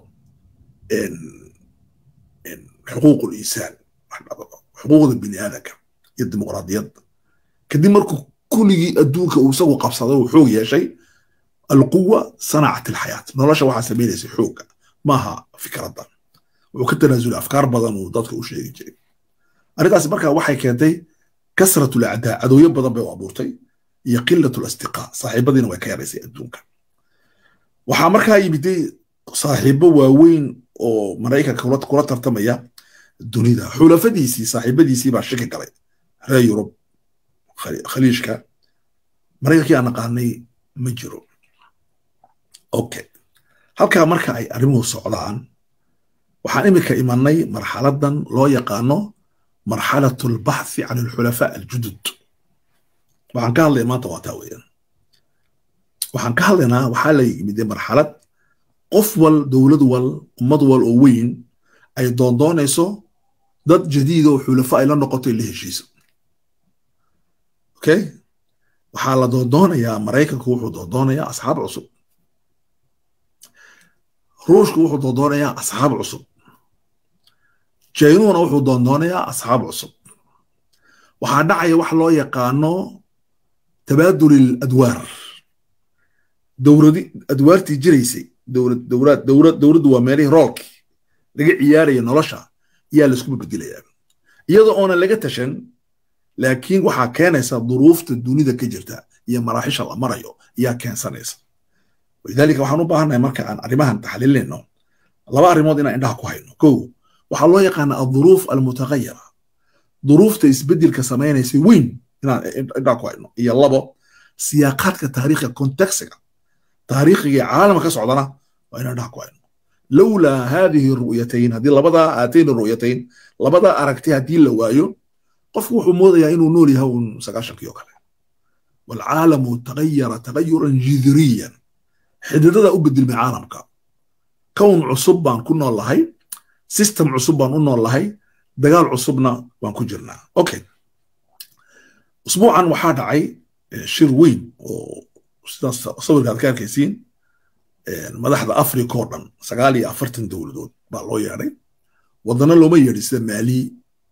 A: xuquuq linsaan xuquuqda bini aadanka iyo dimuqraadiyadda kadib markuu kulligii adduunka uu isagu qabsaday uu xoog yeeshay alquwa sanacat alxayaat nolosha waxaa samaynaysay xoogga maaha fikradda wuxuu ka tanaasulay afkaar badan uu dadka u sheegi jiray arrintaasi markaa waxay keentay kasrat lacdaa cadowyo badan bay u abuurtay iyo qilat lasdiqaa saaxiibadiina way ka yaraysay adduunka waxaa markaa yimiday saaxiibo waaweyn oo maraykanka kula tartamaya dunida xulafadiisii saaxiibadiisii baa shaki galay reer yurub khaliijka maraykankii aan naqaanay ma jiro okay halkaa marka ay arrimuhu socdaan waxaan iminka imanay marxaladan loo yaqaano marxalat albaxthi can alxulafaa aljudud waxaan ka hadlaya maanta waa taa weeyaan waxaan ka hadlaynaa waxaa la yimid marxalad qof wal dowlad wal ummad wal oo weyn ay doondoonayso dad jadiid oo xulafa ay la noqoto la heshiiso okay waxaa la doondoonayaa maraykanku wuxuu doondoonayaa asxaab cusub ruushku wuxuu doondoonayaa asxaab cusub jaynuuna wuxuu doondoonayaa asxaab cusub waxaa dhacaya wax loo yaqaano tabaadul adwaar dowladi adwaartii jiraysay dowlad dowlad dowlad dowladdu waa meelihii roolkii laga ciyaaraya nolosha ayaa laisku bedelayaa iyadoo oonan laga tashan laakiin waxaa keenaysa duruufta dunida ka jirta iyo maraaxisha la marayo ayaa keensanaysa walidaalika waxaan u baahannahay marka aan arrimahan taxliilinayno laba arrimood inaan indhaha ku hayno kow waxaa loo yaqaana alduruuf almutagayara duruufta isbedelka samaynaysa weyn inaan indhaha ku hayno iyo labo siyaaqaadka taariikhiga kontekstiga taariikhiga caalama ka socdana waa inaan indhaha ku hayno lowlaa haadihi ru'yatayn haddii labadaa aatayni ru'yatayn labadaa aragti haddii la waayo qofku wuxuu moodayaa inuu nool yahay uun sagaashankii oo kale waalcaalamu tagayara tagayuran jidriyan xididada u bedelmay caalamka kown cusub baan ku nool lahay system cusub baan u nool lahay dagaal cusubna waan ku jirnaa okay usbuucan waxaa dhacay shir weyn oo sidaas sawirkaad ka arkaysiin madaxda africa oo dhan sagaal iyo afartan dowladood baa loo yeedhay wadana looma yeedhin sida mali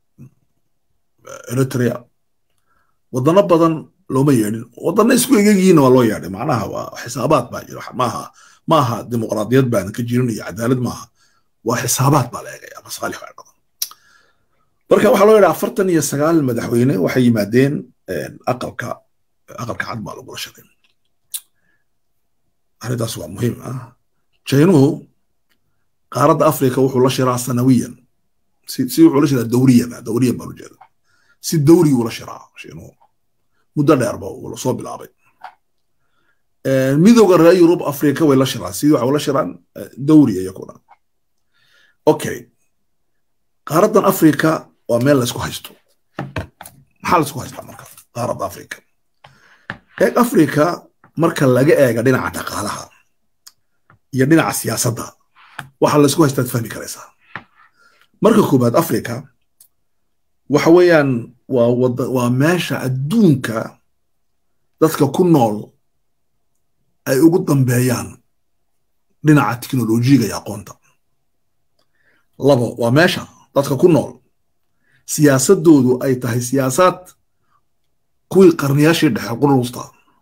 A: eritrea wadano badan looma yeedhin wadana isku egegihiina waa loo yeedhay macnaha waa xisaabaad baa jira maaha maaha dimuqraadiyad baanan ka jirin iyo cadaalad maaha waa xisaabaad baa la eegaya masaalix baa dhadan marka waxaa loo yidhaha afartan iyo sagaal madaxweyne waxay yimaadeen aqalka aqalka cad baa lagula shaqay arrintaas waa muhiim ah jaynuhu qaaradda afrika wuxuu la shiraa sanawiyan si si wuxuu la shiraa dawriyan dawriyan baan ujeeda si dawri ula shiraa jaynuhu muddo dheer ba uu soo bilaabay midowga reer yurub afrika way la shiraan sidii waxay ula shiraan dawri iyakuna okay qaaraddan afrika waa meel laysku haysto maxaa laysku haystaa marka qaaradda afrika eeg afrika marka laga eega dhinaca dhaqaalaha iyo dhinaca siyaasadda waxa laysku haystaad fahmi karaysaa marka koobaad afrika waxa weeyaan waa wada waa meesha adduunka dadka ku nool ay ugu dambeeyaan dhinaca teknolojiyaga iyo aqoonta labo waa meesha dadka ku nool siyaasadoodu ay tahay siyaasaad kuwii qarniyaashii dhexe qurusta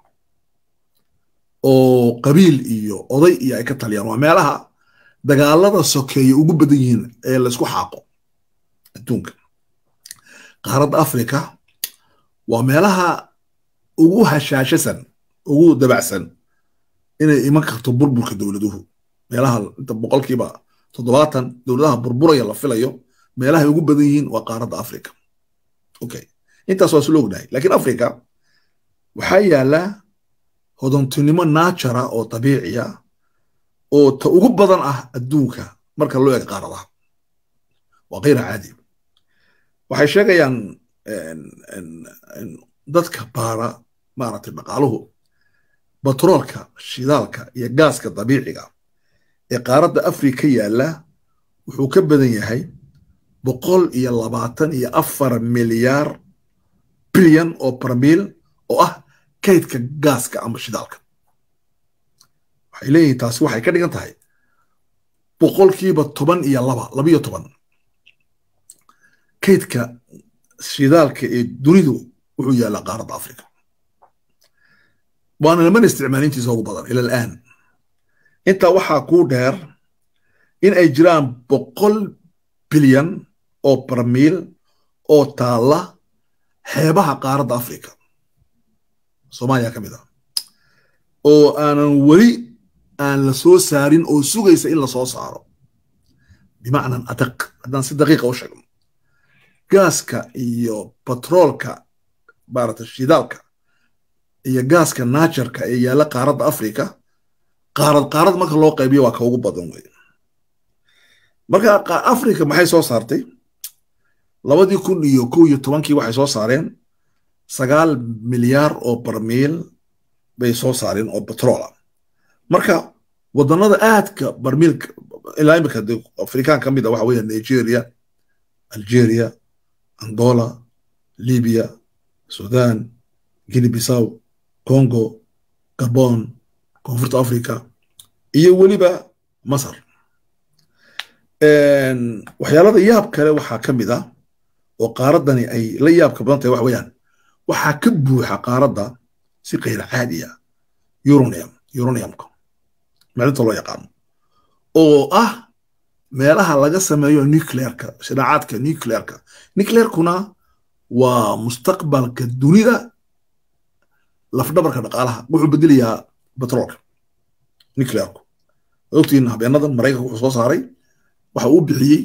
A: oo qabiil iyo oday iyo ay ka taliyaan waa meelaha dagaalada sokeeye ugu badan yihiin ee laysku xaaqo adduunka qaaradda afrika waa meelaha ugu hashaashasan ugu dabacsan inay iman karto burburka dowladuhu meelaha inta boqolkiiba toddobaatan dowladaha burburaya la filayo meelahay ugu badan yihiin waa qaaradda afrika okay intaas waa isla ognahay laakiin afrika waxaa yaala hodontinimo naajara oo dabiiciya oo ta ugu badan ah adduunka marka loo eego qaaradaha waa kayra caadi waxay sheegayaan dadka baara maaragtay dhaqaaluhu batroolka shidaalka iyo gaaska dabiiciga ee qaaradda afrika yaalla wuxuu ka badan yahay boqol iyo labaatan iyo afar milyaar bilyan oo barmiil oo ah kaydka gaaska ama shidaalka waxay leeyihiin taasi waxay ka dhigan tahay boqolkiiba toban iyo laba labiyo toban kaydka shidaalka ee dunidu wuxuu yaallaa qaaradda afrika waana lamana isticmaalintiisa ugu badan ila alaan intaa waxaa kuu dheer in ay jiraan boqol bilyan oo barmiil oo taalla xeebaha qaaradda afrika soomaaliya ka mid ah oo aanan weli aan la soo saarin oo sugaysa in la soo saaro bimacnan adaq haddaan si daqiiqa u sheegno gaaska iyo batroolka maarata shidaalka iyo gaaska naajarka ee yaalla qaaradda afrika qaarad qaarad marka loo qaybiyo waa ka ugu badan wey marka afrika maxay soo saartay labadii kun iyo kow iyo tobankii waxay soo saareen sagaal milyaar oo barmiil bay soo saareen oo batroola marka wadannada aadka barmiilka ilaa imika afrikaan ka mid a waxa weeya nigeria algeria angola libya sudan guinea bissaw congo gabon koonfurta africa iyo weliba masar waxyaalada yaab kale waxaa ka mid ah oo qaaraddani ay la yaabka badan tahay waxa weeyaan waxaa ka buuxa qaaradda si kayr caadiya uranium uraniumka maalinta loo yaqaano oo ah meelaha laga sameeyo nuclearka shidaacaadka nuclearka nuclearkuna waa mustaqbalka dunida lafdhabarka dhaqaalaha wuxuu bedelayaa batroolka nuclearku ogtiin habeenadan maraykanka wuxuu soo saaray waxa uu bixiyey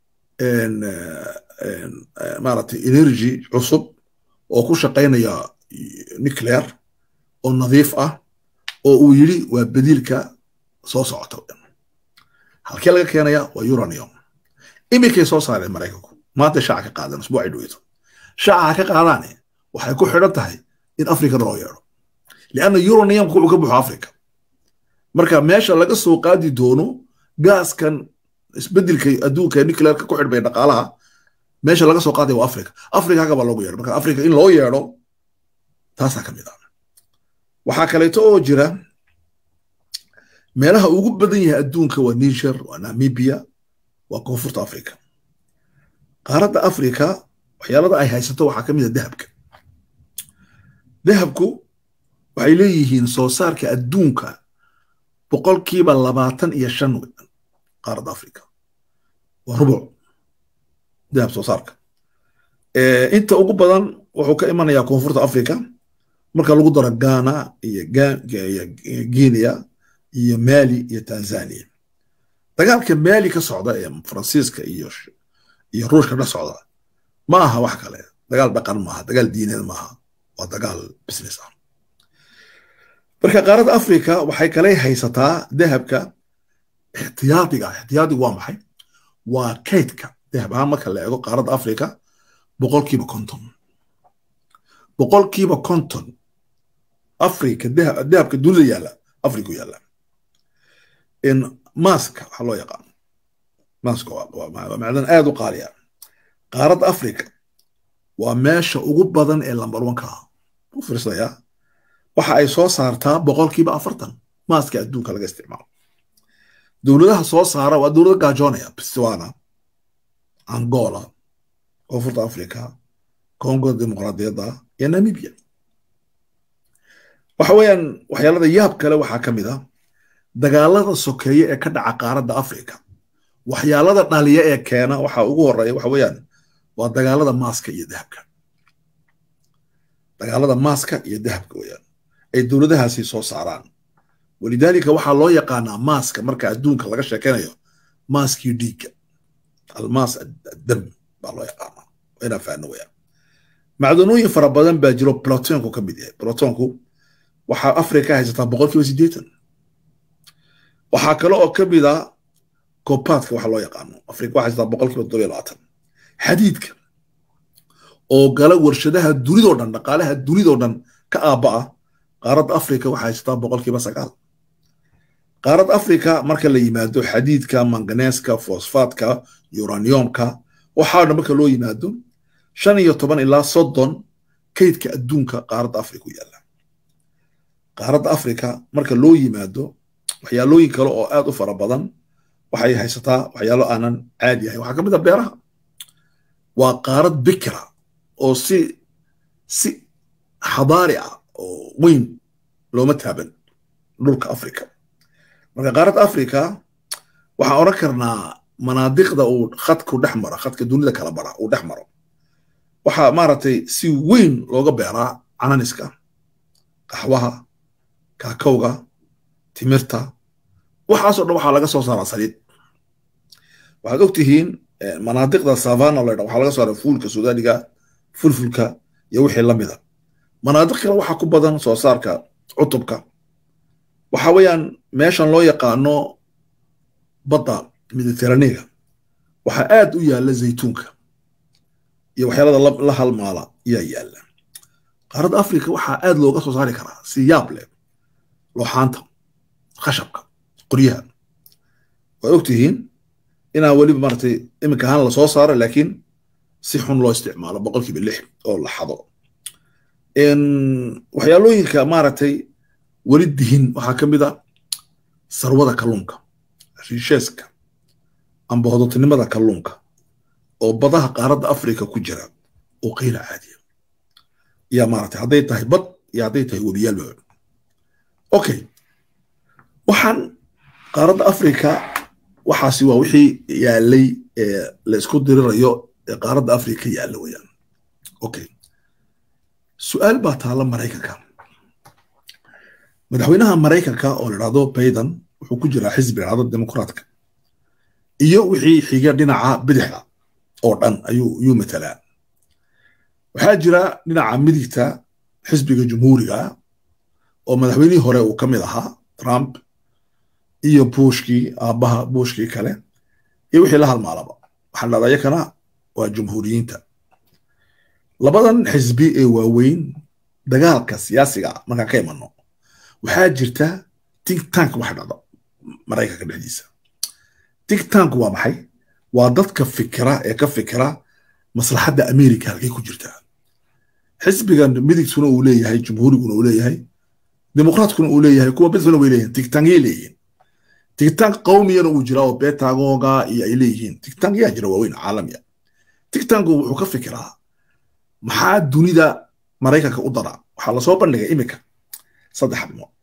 A: maaragtay energy cusub oo ku shaqaynaya nuclear oo nadiif ah oo uu yidhi waa bediilka soo socota halkee laga keenaya waa uranium iminkay soo saareen maraykanku maanta shaaca ka qaadan usbuucay dhoweyto shaaca ka qaadaane waxay ku xidhan tahay in afrikana loo yeedho lianna uraniumka wuxuu ka buxo africa marka meesha laga soo qaadi doono gaaskan isbedelka adduunka nuclearka ku xidhmaya dhaqaalaha meesha laga soo qaadaya waa africa africa hagabaa loogu yeedho marka africa in loo yeedho taasaa ka mid ah waxaa kaleeto oo jira meelaha ugu badan yahay adduunka waa niger waa namibia waa koonfurta africa qaaradda africa waxyaalada ay haysato waxaa ka mid a dahabka dahabku waxay leeyihiin soo saarka adduunka boqolkiiba labaatan iyo shan qaaradda africa waa rubuc dahab soo saarka inta ugu badan wuxuu ka imanayaa koonfurta africa marka lagu daro ghana iyo guinea iyo mali iyo tanzania dagaalka mali ka socda ee faransiiska iyo iyo ruushka dhex socda ma aha wax kale dagaal dhaqan maaha dagaal diineed maaha waa dagaal business ah marka qaaradda africa waxay kale haysataa dahabka ixtiyaadiga ixtiyaadigu waa maxay waa kaydka dahab ahaan marka la eego qaaradda africa boqolkiiba konton boqolkiiba konton africa dahabka dunida yaalla africa yaalla maska waxaa loo yaqaan maska waa macdan aad u qaaliya qaaradda africa waa meesha ugu badan ee lambar wanka ah u fiirsaya waxa ay soo saartaa boqolkiiba afartan maaska adduunka laga isticmaalo dowladaha soo saara waa dowlada gaajoonaya botswana angola koonfurta africa congo dimuqraadiyadda iyo namibia waxa weeyaan waxyaalada yaab kale waxaa ka mid ah dagaalada sokeeye ee ka dhaca qaaradda africa waxyaalada dhaliya ee keena waxa ugu horeeya waxa weeyaan waa dagaalada maaska iyo dahabka dagaalada maaska iyo dahabka weeyaan ay dowladahaasi soo saaraan walidaalika waxaa loo yaqaanaa maaska marka adduunka laga sheekaynayo maaskii dhiigga almaas addam baa loo yaqaanaa inaa faano weeyaan macdanooyin fara badan baa jiro plutonku ka mid yahay plutonku waxaa africa haysataa boqolkiiba siddeetan waxaa kale oo ka mid a kobaadka waxa loo yaqaano africa waxaa haysataa boqolkiiba toddobiyo labaatan xadiidka oo gala warshadaha dunidoo dhan dhaqaalaha dunidoo dhan ka aabba ah qaaradda africa waxaa haysataa boqolkiiba sagaal qaaradda africa marka la yimaado xadiidka manganeeska fosfaadka uraniumka waxaa dhan marka loo yimaado shan iyo toban ilaa soddon kaydka adduunka qaaradda africa u yaalla qaaradda africa marka loo yimaado waxyaalooyin kale oo aad u fara badan waxay haysataa waxyaalo aanan caadi ahayn waxaa ka mid a beeraha waa qaarad bikra oo si si xadaari ah oo weyn looma taaban dhulka africa marka qaaradda africa waxaan odhan karnaa manaadiqda uu khadku dhex maro khadka dunida kala bara uu dhex maro waxaa maaragtay si weyn looga beeraa cananiska qaxwaha kaakowga timirta waxaasoo dhan waxaa laga soo saaraa saliid waxaad og tihiin manaadiqda savana ladha waxaa laga saaraa fuulka sudaaniga fulfulka iyo wixii la mida manaadiq kale waxaa ku badan soo saarka cutubka waxa weeyaan meeshan loo yaqaano badda mediterranega waxaa aad u yaalla zaytuunka iyo waxyaalada la halmaala ayaa yaalla qaaradda africa waxaa aad looga soo saari karaa si yaab leh looxaanta khashabka qoryaha waad og tihiin inaan weliba maaragtay iminka ahaan lasoo saaro laakiin si xun loo isticmaalo boqolkiiba lix oo la xado waxyaalooyinka maaragtay weli dihin waxaa ka mid a sarwada kalluunka riisheeska amba hodotinimada kalluunka oo badaha qaaradda africa ku jira oo qayla caadiya yaa maaragtay hadday tahay bad iyo hadday tahay webiyaalba okay waxaan qaaradda africa waxaasi waa wixii yaalay ee la isku dirirayo ee qaaradda africa yaalla weeyaan okay su-aal baa taalla maraykanka madaxweynaha maraykanka oo la dhahdo bayden wuxuu ku jiraa xisbi dhacdo dimuqraadka iyo wixii xiga dhinaca bidixda oo dhan ayuu ayuu matalaa waxaa jira dhinaca midigta xisbiga jumhuuriga oo madaxweynihii hore uu ka mid ahaa trump iyo bushkii aabbaha bushkii kale iyo wixii la halmaalaba waxaa la dhahdaa yakana waa jumhuuriyiinta labadan xisbi ee waaweyn dagaalka siyaasiga markaan ka imano waxaa jirta think tank waxa dhacda maraykanka dhexdiisa think tank waa maxay waa dadka fikira ee ka fikira maslaxadda america halkay ku jirtaa xisbigan midigtuna uu leeyahay jumhuuriguna uu leeyahay dimuqraadkuna uu leeyahay kuwa bidfuna way leeyihin tigtankiyay leeyihiin tigtank qawmiyana uu jiraa oo betagoga iyo ay leeyihiin tigtank yaa jira waaweyn caalamiya tigtanku wuxuu ka fikiraa maxaa dunida maraykanka u dara waxaa lasoo bandhigay iminka saddex arrimood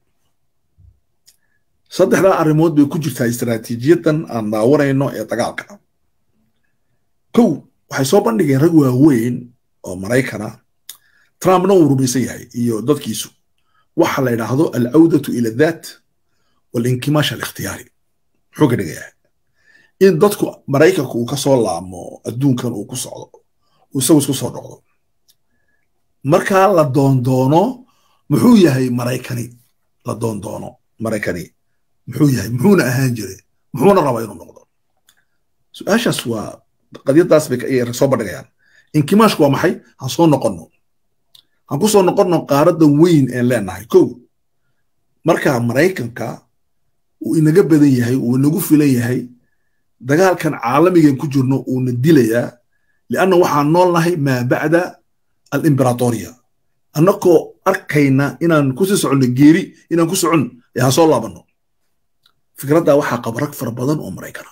A: saddexdaa arrimood bay ku jirtaa istaraatiijiyadan aan daawanayno ee dagaalka kow waxay soo bandhigeen rag waaweyn oo maraykana trumpna uu rumaysan yahay iyo dadkiisu waxa la yidhaahdo alcawdatu ila daat walinkimash alikhtiyaari muxuu ka dhigayaa in dadku maraykanku uu ka soo laamo adduunkan uu ku socdo uu isagu isku soo noqdo markaa la doondoono muxuu yahay maraykani la doondoono maraykani muxuu yahay muxuuna ahaan jiray muxuuna rabaa inuu noqdo su-aashaas waa qadiyadaas bay soo bandhigayaan inkimaashku waa maxay han soo noqonno han ku soo noqonno qaaradda weyn een leenahay kow marka maraykanka uu inaga badan yahay uu inagu filan yahay dagaalkan caalamigan ku jirno uuna dilayaa lianna waxaan noolnahay maa bacda alimberatoriya annakoo arkayna inaan kusii soconno geeri inaan ku socon ee ha soo laabanno fikraddaa waxaa qaba rag fara badan oo maraykana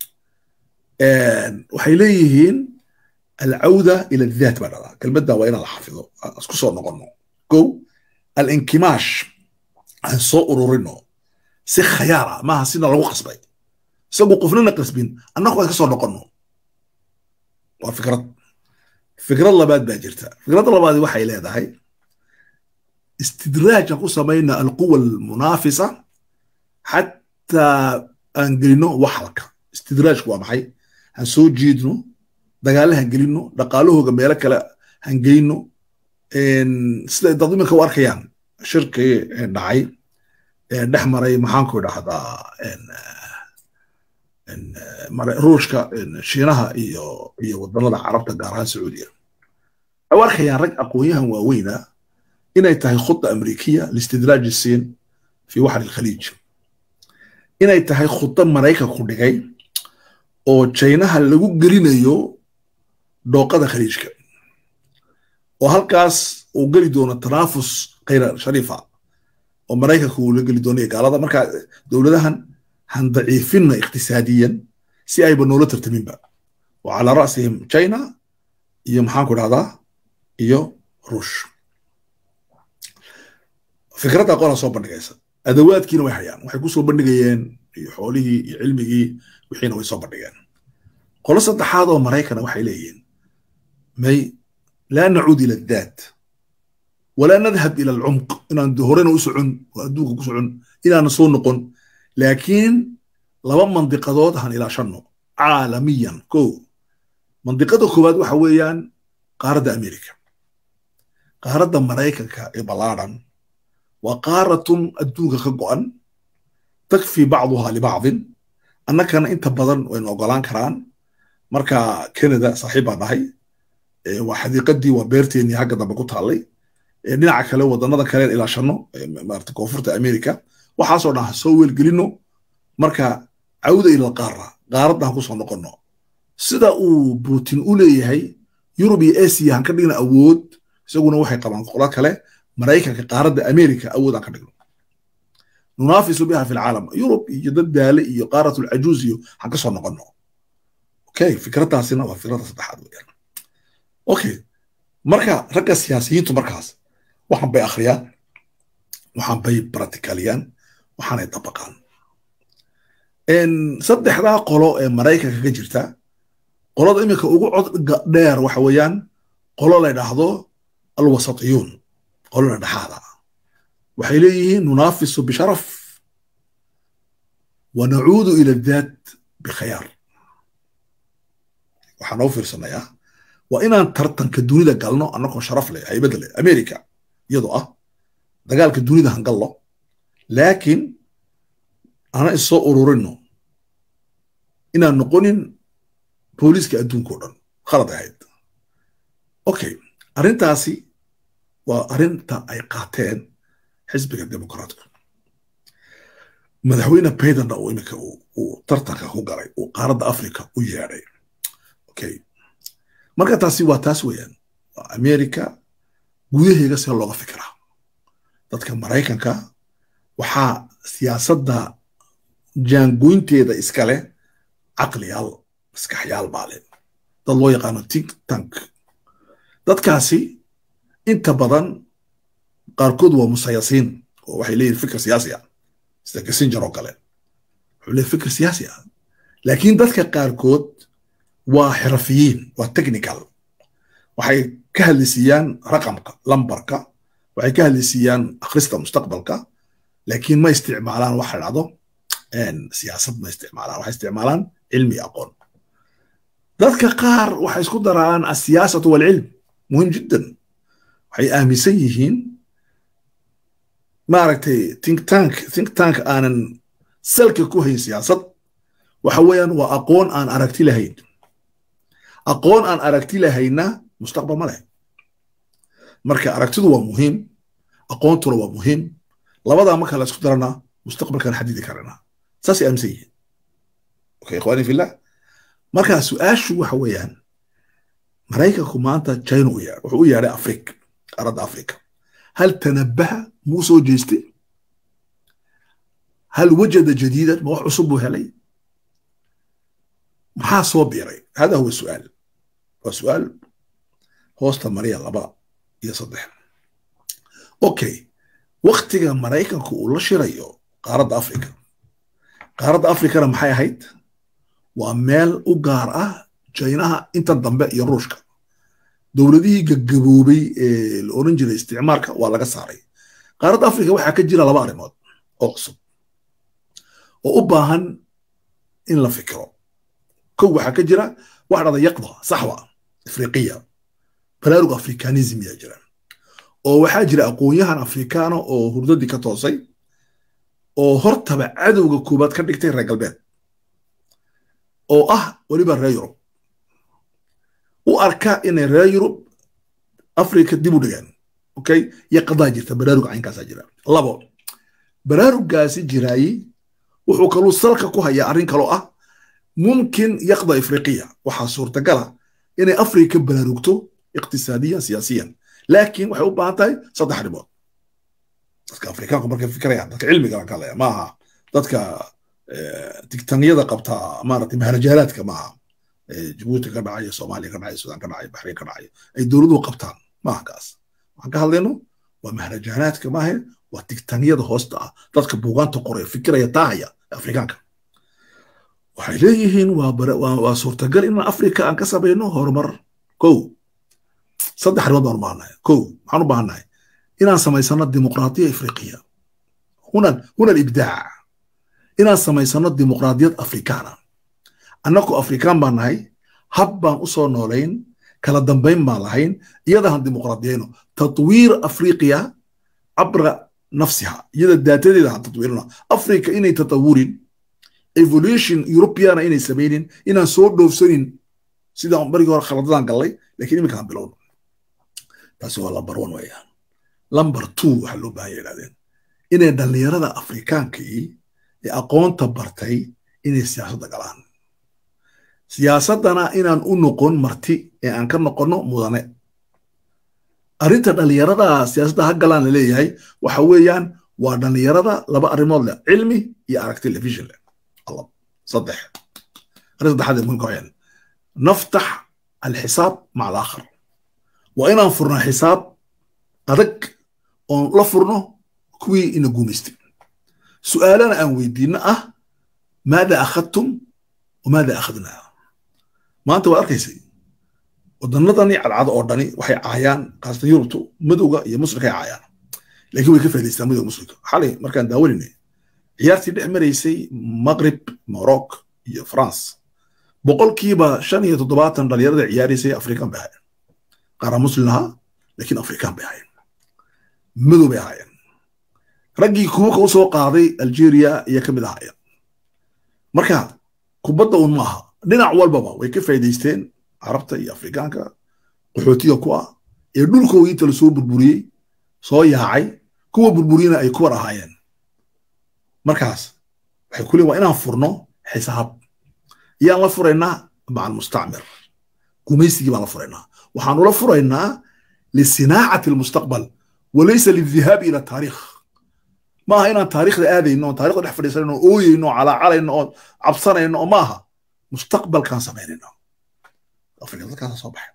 A: waxay leeyihiin alcawda ila daat baa dhadaa kelmadda waa inaan la xafido isku soo noqonno kow alinkimaash aan soo ururino si khayaara maaha sina lagu qasbay isagu qofnana qasbin annagu aan ka soo noqonno waa fikrad fikrad labaad baa jirta fikradda labaadi waxay leedahay istidraaj aan ku samayna alquwa almunaafisa xataa aan gelino waxalka istidraajku waa maxay han soo jiidno dagaale han gelino dhaqaalahooga meelo kale han geyno sida dad iminka u arkayaan shirkii dhacay dhex maray maxaanku idhahdaa ruushka shiinaha iyo iyo wadannada carabta gaar ahaan sacuudiya waxay u arkayaan rag aqoonyahan waaweyna inay tahay khuda amrikiya listidraaji siin fi waxri alkhaliij inay tahay khuda maraykanku dhigay oo jaynaha lagu gelinayo dhooqada khaliijka oo halkaas uu geli doono tanaafus khayra shariifa oo maraykanku uu la geli doono iyo gaalada markaa dowladahan han daciifinna iqtisaadiyan si ayba noola tartaminba wa calaa ra'sihim china iyo maxaanku idhahdaa iyo ruush fikradda qola soo bandhigaysa adawaadkiina way hayaan waxay ku soo bandhigayeen iyo xoolihii iyo cilmigii wixiina way soo bandhigeen qolo saddexaad oo maraykana waxay leeyihiin may laa nacuud ila daat walaa nadhab ila alcumq inaan horena u socon oo adduunka ku socon inaana soo noqon laakiin laba mandiqadood han ilaashanno caalamiyan ko mandiqada koowaad waxa weeyaan qaaradda amerika qaaradda maraykanka ee ballaadhan waa qaaratun adduunka ka go'an takfi bacduha libacdin annakana inta badan waynu ogolaan karaan marka canada saaxiib baan dhahay waa xadiiqadii waa beerteennii hagga dambe ku taallay dhinaca kale wadannada kaleen ilaashanno maarata koonfurta america waxaasoo dhan ha soo weelgelinno marka cawda ila qaara qaaraddan ku soo noqonno sida uu putin u leeyahay yurub iyo asia han ka dhigna awood isaguna waxay qabaan qola kale maraykanka qaaradda america awood aan ka dhigno nunaafisu biha fi lcaalam yurub iyo dad daale iyo qaaratul cajuuz iyo han ka soo noqonno okay fikraddaasina waa fikradda saddexaad weeyaan okay marka ragga siyaasiyiintu markaas waxan bay akhriyaan waxan bay practicaliyaan waxaanay dabaqaan saddexdaa qolo ee maraykanka ka jirta qolada iminka ugu cod dheer waxa weeyaan qolo la ydhaahdo alwasatiyuun qolona dhexaada waxay leeyihiin nunaafisu bisharaf wa nacuudu ila daat bikhayaar waxaan noo fiirsanayaa waa inaan tartanka dunida galno annagoo sharaf leh haybadda leh america iyadoo ah dagaalka dunida han gallo laakiin ana issoo ururino inaan noqonin booliiska adduunka o dhan khalad ahayd okay arrintaasi waa arrinta ay qaateen xisbiga dimuqraatku madaxweyne baydana uu iminka uu tartanka ku galay uu qaaradda africa u yeedhay okay marka taasi waa taas weeyaan waa america gudaheega see looga fikiraa dadka maraykanka waxaa siyaasadda jaangoynteeda iskale caqliyaal maskaxyaal baa leh dad loo yaqaano tink tank dadkaasi inta badan qaarkood waa musayasiin oo waxay leeyihin fikir siyaasi ah sida kissinger oo kale wuxuu leeyahy fikir siyaasi ah laakiin dadka qaarkood waa xirafiyiin waa technical waxay ka hadlaysiiyaan raqamka lambarka waxay ka hadlaysiiyaan akhrista mustaqbalka laakiin ma isticmaalaan waxa dhacdo siyaasad ma isticmaalaan waxay isticmaalaan cilmi aqoon dadka qaar waxay isku daraan asiyaasatu walcilm muhim jiddan waxay aaminsan yihiin maaragtay think tank think tank aanan salka ku hayn siyaasad waxa weeyaan waa aqoon aan aragti lahayn aqoon aan aragti lahayna mustaqbal ma leh marka aragtidu waa muhiim aqoontuna waa muhiim labadaa marka la isku darana mustaqbalkan xadidi karana saasay aaminsan yihiin okay ikhwaani fillah marka su-aashu waxa weeyaan maraykanku maanta china u yeedh wuxuu u yeedhay afrika qaaradda afrika hal tanabaha muu soo jeestay hal wajada jadiidan ma wax cusub buu helay maxaa soo biiray hada huwa su'aal waa su'aal hoosta mariya laba iyo saddex okay waktiga maraykanku uu la shirayo qaaradda afrika qaaradda afrikana maxay ahayd waa meel u gaar ah jaynaha inta dambe iyo ruushka dowladihii gagaboobay ee la oran jiray isticmaalka waa laga saaray qaaradda afrika waxaa ka jira laba arrimood oo cusub oo u baahan in la fikiro kow waxaa ka jira waxa dhada yaqda saxwa afriqiya baraarug afrikanism yaa jira oo waxaa jira aqoon-yahan afrikaana oo hurdadii ka toosay oo hortaba cadowga koobaad ka dhigtay reer galbeed oo ah weliba reer yurub u arka inay reer yurub afrika dib u dhigaan okay yaqadaa jirta baraarug caynkaasaa jira labo baraarugaasi jiraayi wuxuu kaluu salka ku hayaa arrin kaloo ah mumkin yaqda afriqiya waxaa suurtagala inay afrika baraarugto iqtisaadiyan siyaasiyan laakiin waxay u baahan tahay saddex arrimood dadka afrikaanku markay fikirayaan dadka cilmiga ka hadlaya maaha dadka tigtanyada qabta maaragtay maharajaalaadka maaha jabuuti ka dhacay soomaaliya ka dhacay sudan ka dhacay baxrayn ka dhacay ay dowladuhu qabtaan maaha kaas waxaan ka hadlayno waa maharajaanaadka maahe waa tigtanyada hoosta ah dadka buugaanta qoraya fikiraya taahaya afrikaanka waxay leeyihiin waa suurtagal inaan afrika aan ka samayno horumar kow saddex arrimood baan u baahannahay kow maxaan u baahannahay inaan samaysano dimuqraadiya afriqiya huna huna alibdaac inaan samaysano dimuqraadiyad afrikaana annagu afrikaan baan nahay hab baan u soo noolayn kala dambayn baan lahayn iyadahan dimuqraadiyayno tatwiir afriqiya cabra nafsiha iyada daatadeeda han tatwiirino afrika inay tatawurin evolution europeana inay samaynin inaan soo dhoofsanin sidaan barigii hore khaladadaan gallay lakiin iminkaan bilowno taasi waa lamber one weeyaan lamber two waxaa loo baahan ya idhahdeen inay dhallinyarada afrikaankii ee aqoonta bartay inay siyaasadda galaan siyaasaddana inaan u noqon marti ee aan ka noqonno mudane arrinta dhallinyarada siyaasadda ha galaan la leeyahay waxa weeyaan waa dhallinyarada laba arrimood leh cilmi iyo arag television leh صدح رد حد من كوين نفتح الحساب مع الآخر وإن أنفرنا حساب أدك أن لفرنا كوي إن قومستي سؤالنا أن ويدينا أه ماذا أخذتم وماذا أخذنا ما أنت وأركيسي ودنضني على العادة أردني وحي عيان قاسة يورتو مدوغا يا مصر كي عيان لكن ويكفي الإسلام مدوغا مصر حالي مركان داوليني ciyaartii dhex maraysay maqrib morocco iyo france boqolkiiba shan iyo toddobaatan dhalinyarada ciyaaraysay afrikan bay ahaayeen qaara muslim ahaa laakiin afrikan bay ahaayeen madow bay ahaayeen raggii kubuka u soo qaaday algeria iyo ka mid ahaayeen marka kubadda un maaha dhinac walbaba way ka faa'iidaysteen carabta iyo afrikaanka qaxootiga ku ah ee dhulkoogii inta lasoo burburiyey soo yaacay kuwa burburiyena ay kuwar ahaayeen markaas waxay ku leeyiin waa inaan furno xisaab yaan la furaynaa maca almustacmir gumaysigii baan la furaynaa waxaan ula furaynaa lisinaacati almustaqbal walaysa lildihaabi ila taariikh ma aha inaan taariikhda aadayno oon taarikhda dhex fadhiisanayno oo ooyeyno oo calaacalayno oo cabsanayno oo ma aha mustaqbalkaan samaynayno afrika dadkaasa soo baxay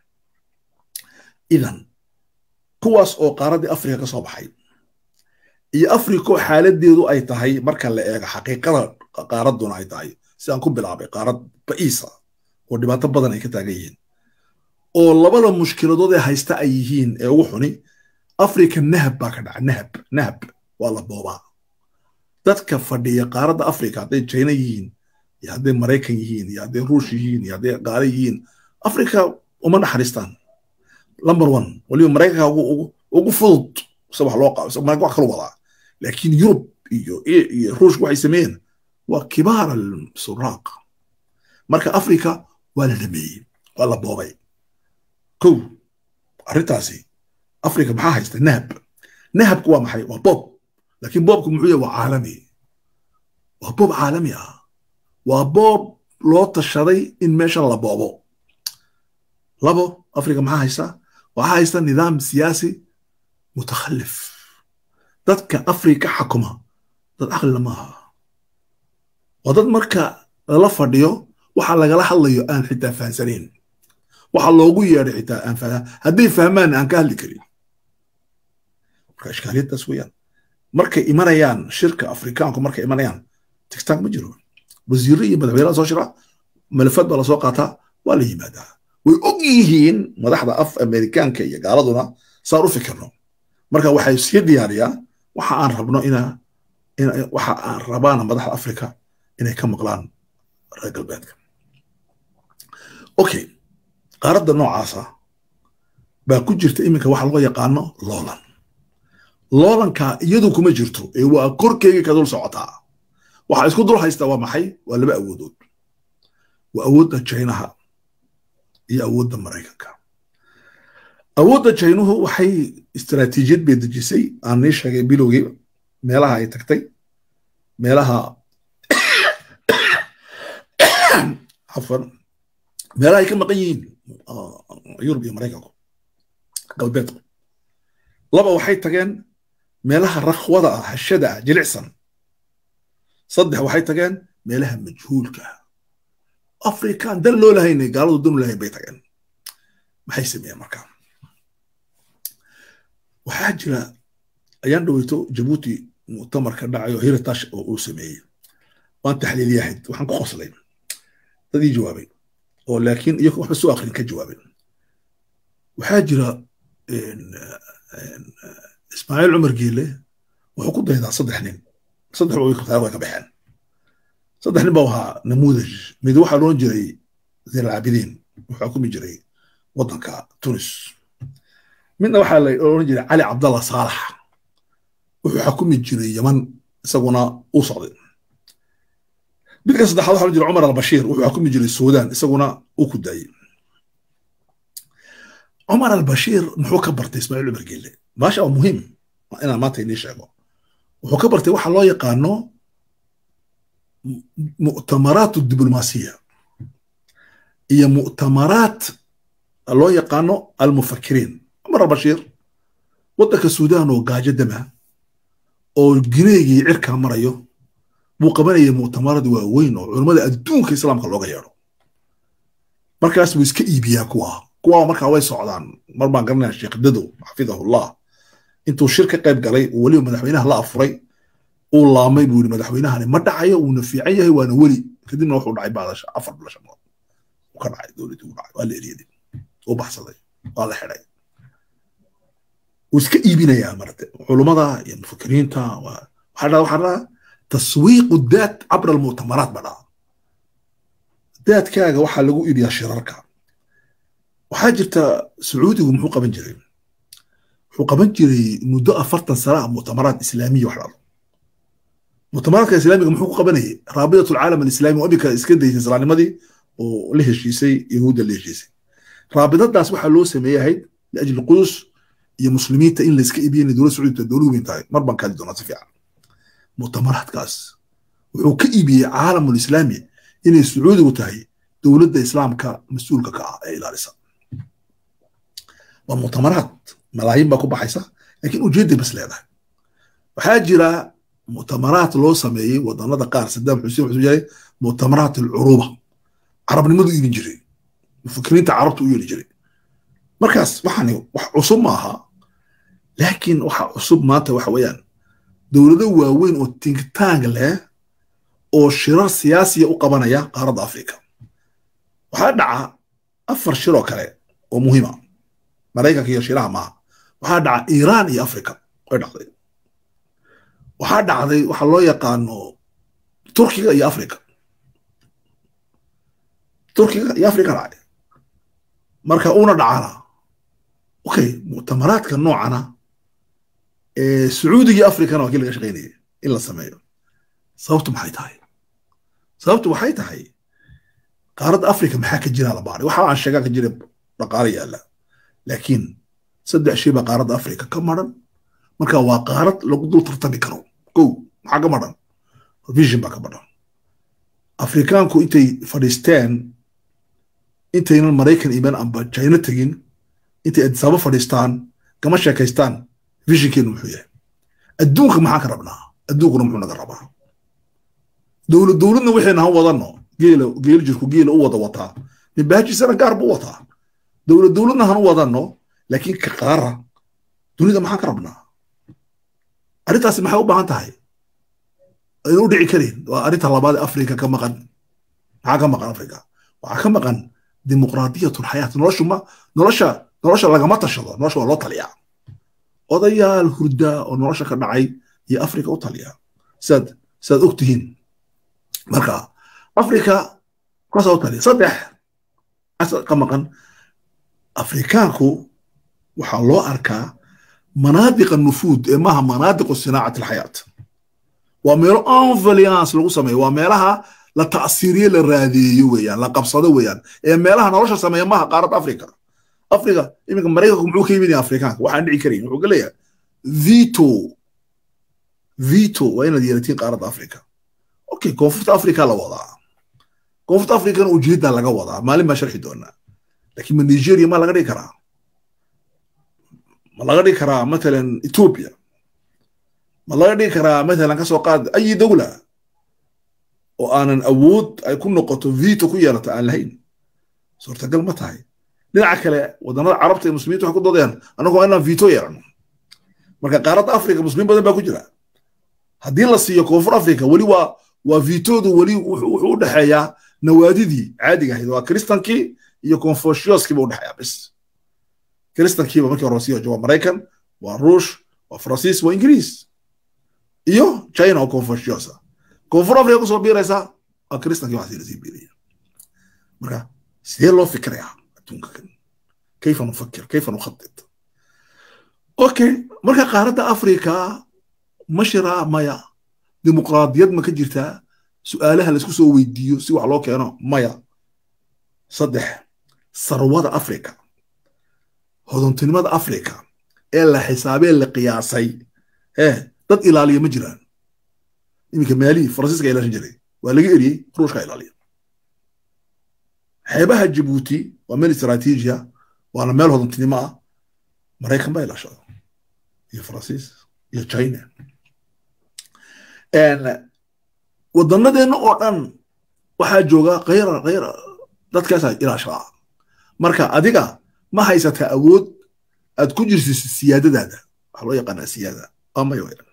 A: idan kuwaas oo qaaraddii afrika ka soo baxay iyo africo xaaladeedu ay tahay marka la eego xaqiiqada qaaradduna ay tahay sidaan ku bilaabay qaarad ba'iisa oo dhibaato badan ay ka taagan yihiin oo labada mushkiladood ee haysta ay yihiin ee ugu xuni africa nahab baa ka dhaca nahab nahab waa la boobaa dadka fadhiya qaaradda africa hadday china yihiin iyo hadday maraykan yihiin iyo hadday ruush yihiin iyo hadday qaale yihiin africa uma naxariistaan number one waliba maraykanka ugu fudud se wax loo qaabo maraykan wax kalu wadaa laakiin yurub iyo iyo ruushka waxay sameeyeen waa kibaar alsuraaq marka africa waa la dhameeyey waa la boobay kow arrintaasi africa maxaa haysta nahab nahabku waa maxay waa boob laakiin boobku muxuu yahay waa caalami waa boob caalami ah waa boob loo tashaday in meeshan la boobo labo africa maxaa haysta waxaa haysta nidaam siyaasi mutakhallif dadka africa xakuma dad aqlina maaha waa dad marka lala fadhiyo waxa lagala hadlayo aan xitaa fahansanayn waxa loogu yeedhay xitaa aan fahma hadday fahmaan aan ka hadli karin marka ishkaaliyadaas weeyaan markay imanayaan shirka afrikaanku markay imanayaan tigtaag ma jiro wasiirro iyo madaxweynaha soo shira malafad baa lasoo qaataa waa la yimaadaa way og yihiin madaxda af amerikaanka iyo gaaladuna saan u fikirno marka waxay sii diyaariyaan waxa aan rabno ina waxa aan rabaana madaxda afrika inay ka maqlaan reer galbeedka okay qaaradda noocaasa baa ku jirta iminka waxa loo yaqaano loolan loolanka iyadu kuma jirto ee waa korkeygii ka dul socotaa waxa isku dul haysta waa maxay waa laba awoodood waa awoodda jaynaha iyo awoodda maraykanka awoodda jaynuhu waxay istaraatiijiyad bay dejisay aan nii sheegay bilowgii meelaha ay tagtay meelaha afan meelaha ay ka maqan yihiin yurub iyo maraykanku galbeedku laba waxay tageen meelaha rakhwada ah hashada ah jilicsan saddex waxay tageen meelaha majhuulka ah afrikaan dan loo lahaynay gaaladu dan lahayn bay tageen maxay sameeyeen markaa waxaa jira ayaan dhaweyto jabuuti mu'tamar ka dhacayo hiritash oo uu sameeyey waan taxliiliyahayd waxaan ku qoslay dadii jawaabay oo laakiin iyagu waxba soo akrin ka jawaabay waxaa jira ismaaciil cumar geele wuxuu ku daydaa saddex nin saddex way ka baxeen saddex nin baa ahaa namuudaj mid waxaa loodhan jiray zeyn alcaabidiin wuxuu xukumi jiray waddanka tunis midna waxaa la odhan jiray cali cabdallah saalax wuxuu xukumi jiray yaman isaguna uu socday midka saddexaad waxaa la jira cumar albashiir wuxuu xukumi jiray suudaan isaguna uu ku daayey cumar albashiir muxuu ka bartay ismaaciil cumar geelle maasha waa muhiim inaan maanta inii sheego wuxuu ka bartay waxa loo yaqaano mu'tamaraat diblomaasiya iyo mu'tamaraat loo yaqaano almufakiriin cumar albashiir waddanka suudaan oo gaajo dama oo gineegii cirkaa marayo buu qabanaya mu'tamarad waaweyn oo culammada adduunka islaamka looga yeedho markaas buu iska iibiyaa kuwa kuwa markaa way socdaan mar baan garanaya sheekh dadow xafidahullah intuu shir ka qayb galay oo weliba madaxweynaha la afuray uu laamay buu yidhi madaxweynahani ma dhacayo uuna fiican yahay waana weli kadibna wuxuu dhacay baadasha afar bila shanood uu ka dhacay dowladdii uu dhacay waa la eryaday uu baxsaday waa la xidhay wuu iska iibinayaa marate culummada iyo mufakiriinta waxaa dhaa waxaa dhaa taswiiqu daat cabra almu'tamaraat ba dhaa daadkaaga waxaa lagu iibiyaa shirarka waxaa jirta sacuudigu muxuu qaban jiray wuxuu qaban jiray muddo afartan sana ah mu'tamaraat islaamiya wax dhalo mu'tamaraadka islaamiga muxuu ku qabanayay raabidat alcaalam alislaami oo imika iska daysay islaamnimadii oo la heshiisay yahuudda la heshiisay raabidadaas waxaa loo sameeyahayd liajli qudus iyo muslimiinta in layska iibiyo inay dowlad sacuudita dowlad weyn tahay mar baan kaadi doonaa si fiican mu'tamaraadkaas wuxuu ka iibiyey caalamul islaami inay sacuudigu tahay dowladda islaamka mas-uulka ka ah ee ilaalisa waa mu'tamaraad malaayiin baa ku baxaysa laakiin ujeedday bas leedahay waxaa jira mu'tamaraad loo sameeyey wadannada qaar sadaam xuseen wuxuu jiray mu'tamaraat alcuruba carabnimadu iibin jiray mufakiriinta carabta u yeeli jiray markaas waxaani wax cusub ma aha laakiin waxa cusub maanta waxa weeyaan dowlado waaweyn oo tinktaang leh oo shirar siyaasiya u qabanaya qaaradda afrika waxaa dhaca afar shir oo kale oo muhiima maraykanka iyo shiinaha maaha waxaa dhaca iiraan iyo africa way dhacday waxaa dhacday waxa loo yaqaano turkiga iyo africa turkiga iyo africa dhacay marka una dhacana okay muctamaraadka noocana ee sacuudiga iyo africana waa kii laga shaqaynayay in la sameeyo sababtu maxay tahay sababtu waxay tahay qaaradda africa maxaa ka jira la baaray waxa aan sheegaa ka jira dhaqaale yaalla laakiin saddex shay baa qaaradda africa ka maran marka waa qaarad lagu dul tartami karo kow maxaa ka maran vision baa ka maran afrikaanku intay fadhiisteen intaynan maraykan iman amba china tegin intay adisaabo fadhiistaan kama sheekaystaan visionkeenu muxuu yahay adduunka maxaan ka rabnaa adduunkuna muxuu naga rabaa dowlad dowladna waxayna han wadanno geela geel jirku geela u wada wataa nibaajisana gaar buu wataa dowlad dowladna han u wadanno laakiin ka qaara dunida maxaan ka rabnaa arrintaasi maxay u baahan tahay ayna u dhici karin waa arrinta labaad ee afrika ka maqan maxaa ka maqan afrika waxaa ka maqan dimuqraadiyatul xayaat noloshu ma nolosha nolosha lagama tashado nolosha waa loo taliyaa odayaal hurda oo nolosha ka dhacay iyo afrika u taliya sidaad sidaad og tihiin marka afrika kaasaa u taliya saddex ka maqan afrikaanku waxaa loo arkaa manaadiqa nufuud ee maaha manaadiqu sinaacat alxayaat waa meelo envaliance lagu sameeyo waa meelaha la ta'siiriye la raadeeyo weeyaan la qabsado weeyaan ee meelaha nolosha sameeya maaha qaaradda afrika afrika iminka maraykanku muxuu ka yimid afrikaanka waxaan dhici karayn wuxuu ka leeyahay vito vito waa inaad yeelatiin qaaradda afrika okay koonfurta afrika la wadaa koonfurta afrikana ujeedda laga wadaa maalin baan sharxi doonaa laakiin ma nigeria ma laga dhigi karaa ma laga dhigi karaa matalan ethiopia ma laga dhigi karaa matalan kasoo qaad ayi dowla oo aanan awood ay ku noqoto vito ku yeelato aan lahayn suurtagal ma tahay dhinaca kale wadannada carabta iyo muslimiinta waxay ku doodayaan annagu waa inaan vito yeelano marka qaaradda afrika muslimiin badan baa ku jira haddii la siiyo koonfur afrika weli waa waa vitoodu weli wuxuu u dhexeeyaa nawaadidii caadiga ahayd waa kristankii iyo confuciuskiiba u dhexeeyaa bis kristankiiba markii hore sii waa maraykan waa ruush waa faransiis waa ingiriis iyo china oo confuciusa koonfur afrika kusoo biiraysa waa kristankii waxaa lasii biiraya marka sidee loo fikirayaa adduunka kan kayfa nufakir kayfa nukhatit okay marka qaaradda afrika ma shiraa maya dimuqraadiyad ma ka jirtaa su'aalaha laisku soo weydiiyo si wax loo keeno maya saddex sarwada afrika hodontinimada afrika ee la xisaabee la qiyaasay ee dad ilaaliya ma jiraan iminka maalihii faransiiska ilaalin jiray waa laga eriyey ruushka ilaaliya xeebaha jabuuti waa meel istaraatiijiya waana meel hodontinimo ah maraykan baa ilaashada iyo faransiis iyo china wadannadeenna oo dhan waxaa jooga khayra khayra dadkaasaa ilaashadaa marka adiga ma haysataa awood aad ku jirsiso siyaadadaada waxaa loo yaqaanaa siyaada waa maya weyan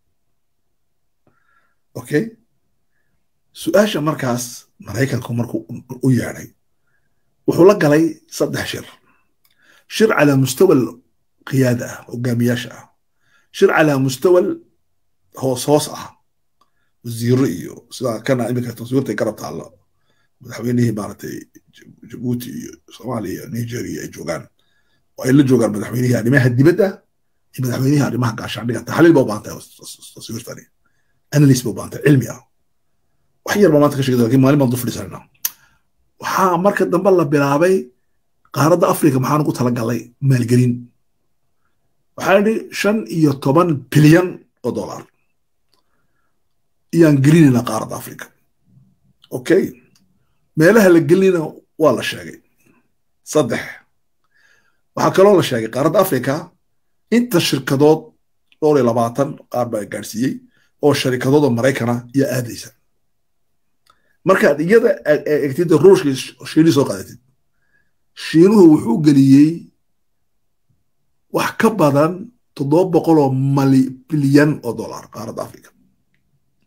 A: okay su-aasha markaas maraykanku markuu u yeedhay wuxuu la galay saddex shir shir calaa mustawa qiyaada ah hogaamiyaasha ah shir calaa mustawa hoos hoos ah wasiiro iyo sidaa kana iminka taswiirtay garab taalla madaxweynihii maaragtay jabuuti iyo soomaaliya iyo nigeria ay joogaan oo ay la joogaan madaxweynihii arrimaha dibadda iyo madaxweynihii arrimaha gaashaandhiga taxliil ba u baahan tahay taswiirtani analyst ba u baahan tahay cilmi ah wax yar baa maanta ka sheegay lakin maalin baan dul fadhiisanayna waxaa marka dambe la bilaabay qaaradda afrika maxaan ugu talagalay maalgelin waxaa idhi shan iyo toban bilyan oo dollar iyaan gelinayna qaaradda afrika okay meelaha la gelinayna waa la sheegay saddex waxaa kaloo la sheegay qaaradda afrika inta shirkadood dhowr iyo labaatan qaar baa gaadhsiiyey oo sharikadood oo maraykana iyo aadaysa markaad iyada egtid ruushka shiinii soo qaadatid shiinuhu wuxuu geliyey wax ka badan toddoba boqol oo mali bilyan oo dollar qaaradda afrika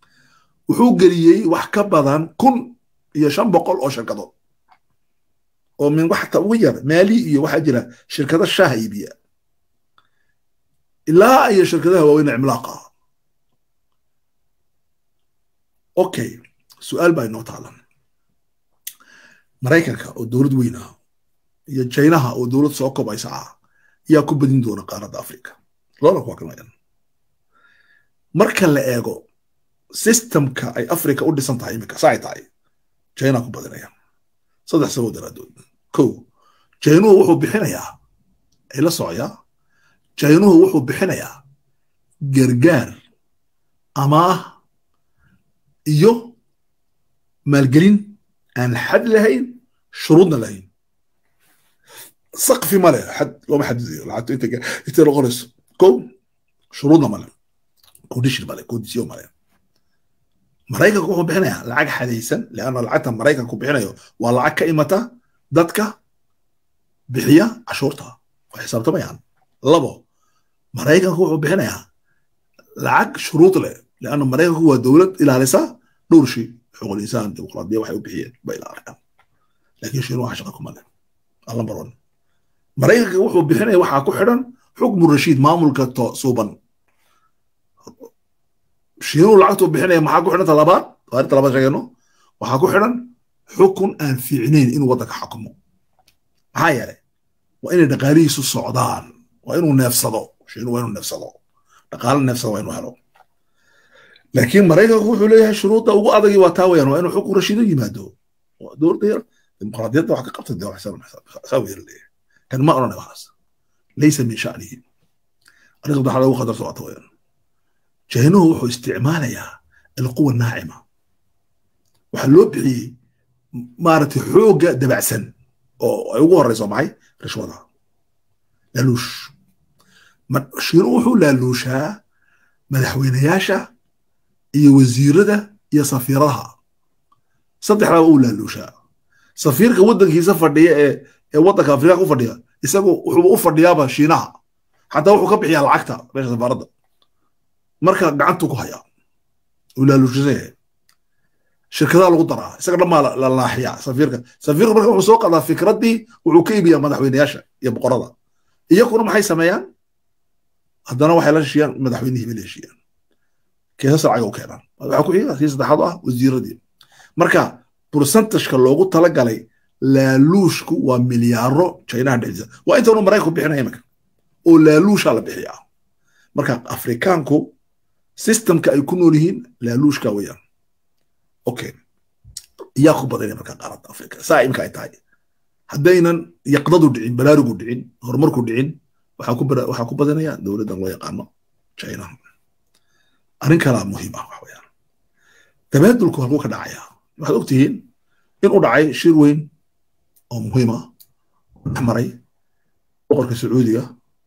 A: wuxuu geliyey wax ka badan kun iyo shan boqol oo shirkadood oo min waxta ugu yar maali iyo waxaa jira shirkado shaaha iibiya ilaa iyo shirkadaha waaweyn cimlaaqa okay su-aal baa inoo taalan maraykanka oo dowlad weyn ah iyo jaynaha oo dowlad soo kobaysa ah yaa ku badin doona qaaradda africa labada kuwa kalmayan marka la eego systemka ay africa u dhisan tahay iminka saay tahay china ku badinaya saddex sabab daraadood kow jaynuhu wuxuu bixinayaa ay la socoyaa jaynuhu wuxuu bixinayaa gargaar amaah iyo maalgelin aan xad lahayn shuruudna lahayn saqfi male xad looma xadidayo lacagto inta intay noqonayso kow shuruudna male condition male condition male maraykanku wuxuu bixinayaa lacag xadaysan leanna lacagta maraykanku bixinayo waa lacag ka imata dadka bixiya cashuurta oo xisaabtamayaan labo maraykanku wuxuu bixinayaa lacag shuruud leh leanna maraykanku waa dowlad ilaalisa dhowr shay xuquuqul insaan dimuqraadiya waxay u bixiyeen bay ilaaliyaan laakiin shiinu waxa shaqa kuma leh lambar one maraykanka wuxuu bixinaya waxaa ku xidhan xukmu rashiid maamulka suuban shiinuhu lacagtuu bixinaya maxaa ku xidhan talabaad taarinta labaad sheegayno waxaa ku xidhan xukun aan fiicnayn inuu waddanka xakumo maxaa yeelay waa inay dhaqaalihiisu socdaan waa inuu neefsado shiinuhu waa inuu neefsado dhaqaale neefsado waa inuu helo laakiin maraykanku wuxuu leeyahay shuruudda ugu adagi waa taa weyaan waa inuu xukun rashiido yimaado dowladda yar dimuqraadiyadda wax ka qabta dee saa weer leeyahay kan ma odhanay waxaas laysa min sha'nihi arrinta waxaa lagu qadar socota weyaan jaynuhu wuxuu isticmaalayaa alquwa naacima waxaa loo bixiyey maaragtay xoogga dabacsan oo ay ugu horeyso maxay rishwada laaluush shiinuhu wuxuu laaluushaa madaxweynayaasha iyo wasiirada iyo safiiradaha saddexdaba uu laaluushaa safiirka waddankiisa fadhiya ee ee waddanka afrika ku fadhiya isagu wuxuu u fadhiyaaba shiinaha xataa wuxuu ka bixiyaa lacagta meesha safaaradda marka gacantu ku hayaa uu laaluushisan yahay shirkadaha lagu daraa isaga dhammaa la laaxiyaa safiirka safiirka marka wuxuu soo qadaa fikraddii wuxuu ka iibiyaa madaxweynayaasha iyo boqorada iyakuna maxay sameeyaan haddana waxay la heshiiyaan madaxweynihii bay la heshiiyaan keesas lacaga u keenaan waxaa ku xiga kii saddexaad ah wasiiradii marka bursantashka loogu talagalay laaluushku waa milyaaro chinaha dhexdiisa waa inta unu maraykanku bixinaya iminka oo laaluusha la bixiyaa marka afrikaanku systemka ay ku nool yihiin laaluushka weeyaan okay yaa ku badanaya marka qaaradda afrika saa imika ay tahay haddaynan yaqdadu dhicin baraarugu dhicin horumarku dhicin waxaa ku badanaya dowladdan loo yaqaano china arrin kalaa muhiim ah waxweyaan tabaadulku halkuu ka dhacaya waxaad ogtihiin in u dhacay shir weyn oo muhiim ah dhex maray boqorka sacuudiga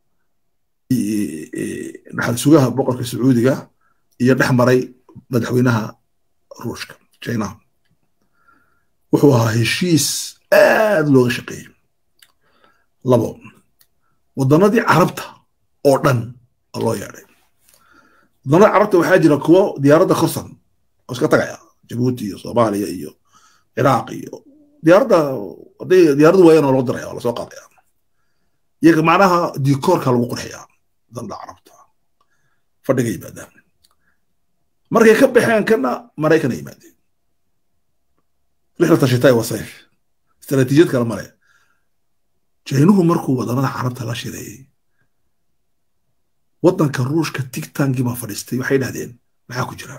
A: dhaxal sugaha boqorka sacuudiga iyo dhex maray madaxweynaha ruushka china wuxuu ahaa heshiis aad looga shaqeeyey labo waddanadii carabta oo dhan oo loo yeedhay waddanada carabta waxaa jira kuwo diyaaradda korsan oo iska tagaya jabuuti iyo soomaaliya iyo ciraaq iyo diyaaradda hadday diyaaradu waayaan oo loo diraya oo lasoo qaadaya iyaga macnaha dikoorka lagu qurxiyaa danda carabta fadhiga yimaadaan markay ka baxeen kana maraykana yimaadeen rixlata shitaay wa sayf istaraatiijiyad kale male jaynuhu markuu waddanada carabta la shireeyey waddanka ruushka tigtankii baa fadhiistay waxay dhahdeen maxaa ku jira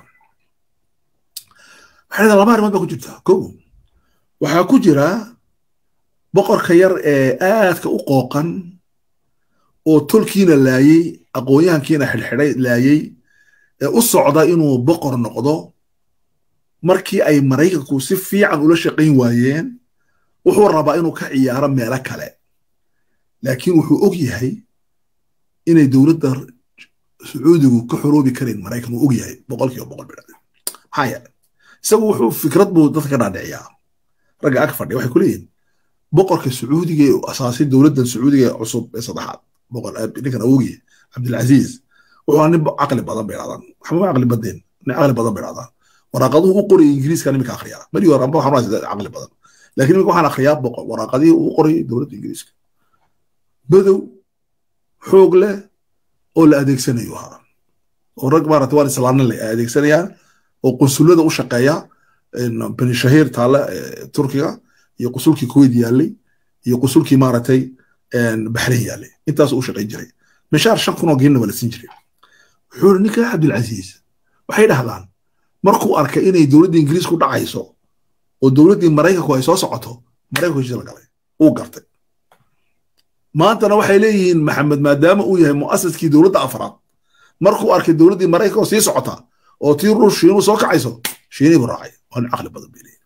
A: waxay dhahdeen laba arrimood baa ku jirta kow waxaa ku jira boqorka yar ee aadka u qooqan oo tolkiina laayey aqoonyahankiina xidhxidhay laayey ee u socda inuu boqor noqdo markii ay maraykanku si fiican ula shaqayn waayeen wuxuu rabaa inuu ka ciyaaro meelo kale laakiin wuxuu og yahay inay dowladda sacuudigu ka xoroobi karayn maraykan uu og yahay boqolkiiba boqol bidhade maxaa yeelay isagu wuxuu fikrad buu dadka ka dhaadhiciyaa ragga ag fadhiya waxay ku leeyihin boqorka sacuudiga ee asaasay dowladdan sacuudiga cusub ee saddexaad boqor ninkan awoogiye cabdilcaziiz wuxuu nin caqli badan bay dhahdaan waxba caqli badeen nin caqli badan bay dhahdaan waraaqaduhu u qoraya ingiriiska nimika akhriyaa mari hore amba waxaan caqli badan lakin imika waxaan akhriyaa boqol waraaqadihii uu qoray dowladda ingiriiska bedow xoog leh oo la adeegsanayo ahaa oo rag maarata waan islaanin leh ay adeegsanayaan oo qunsulada u shaqeeya bani shahiir taale turkiga iyo qusulkii kuwait yaallay iyo qusulkii maaragtay baxrayn yaallay intaas u shaqayn jiray mishaar shan kun oo geenna waa la siin jiray wuxuu iri ninka cabdilcasiis waxay dhahdaan markuu arkay inay dowladda ingiriisku dhacayso oo dowladdii maraykanku ay soo socoto maraykanku heshiis la galay uu gartay maantana waxay leeyihiin maxamed maadaama uu yahay mu'asiskii dowladda afraad markuu arkay dowladdii maraykanka oo sii socota oo tii ruush shiinuu soo kacayso shiinii buu raacay waa nin caqli badan bay leeyihin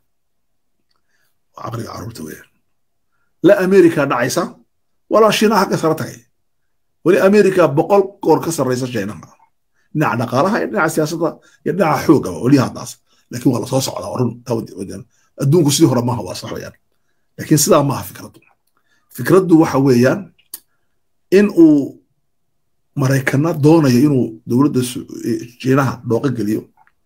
A: waa caqliga carruurta weeyaan la amerika dhacaysa walaa shiinaha hagga sare tagay weli amerika boqol goor ka sarraysa shiinaha dhinaca dhaqaalaha iyo dhinaca siyaasadda iyo dhinaca xoogaba weli haddaas laakiin waa lasoo socdaa waa run adduunku sidii hore maaha waa sax weeyaan laakiin sidaa maaha fikraddu fikraddu waxa weeyaan in uu maraykana doonayo inuu dowladda jiinaha dhooqo geliyo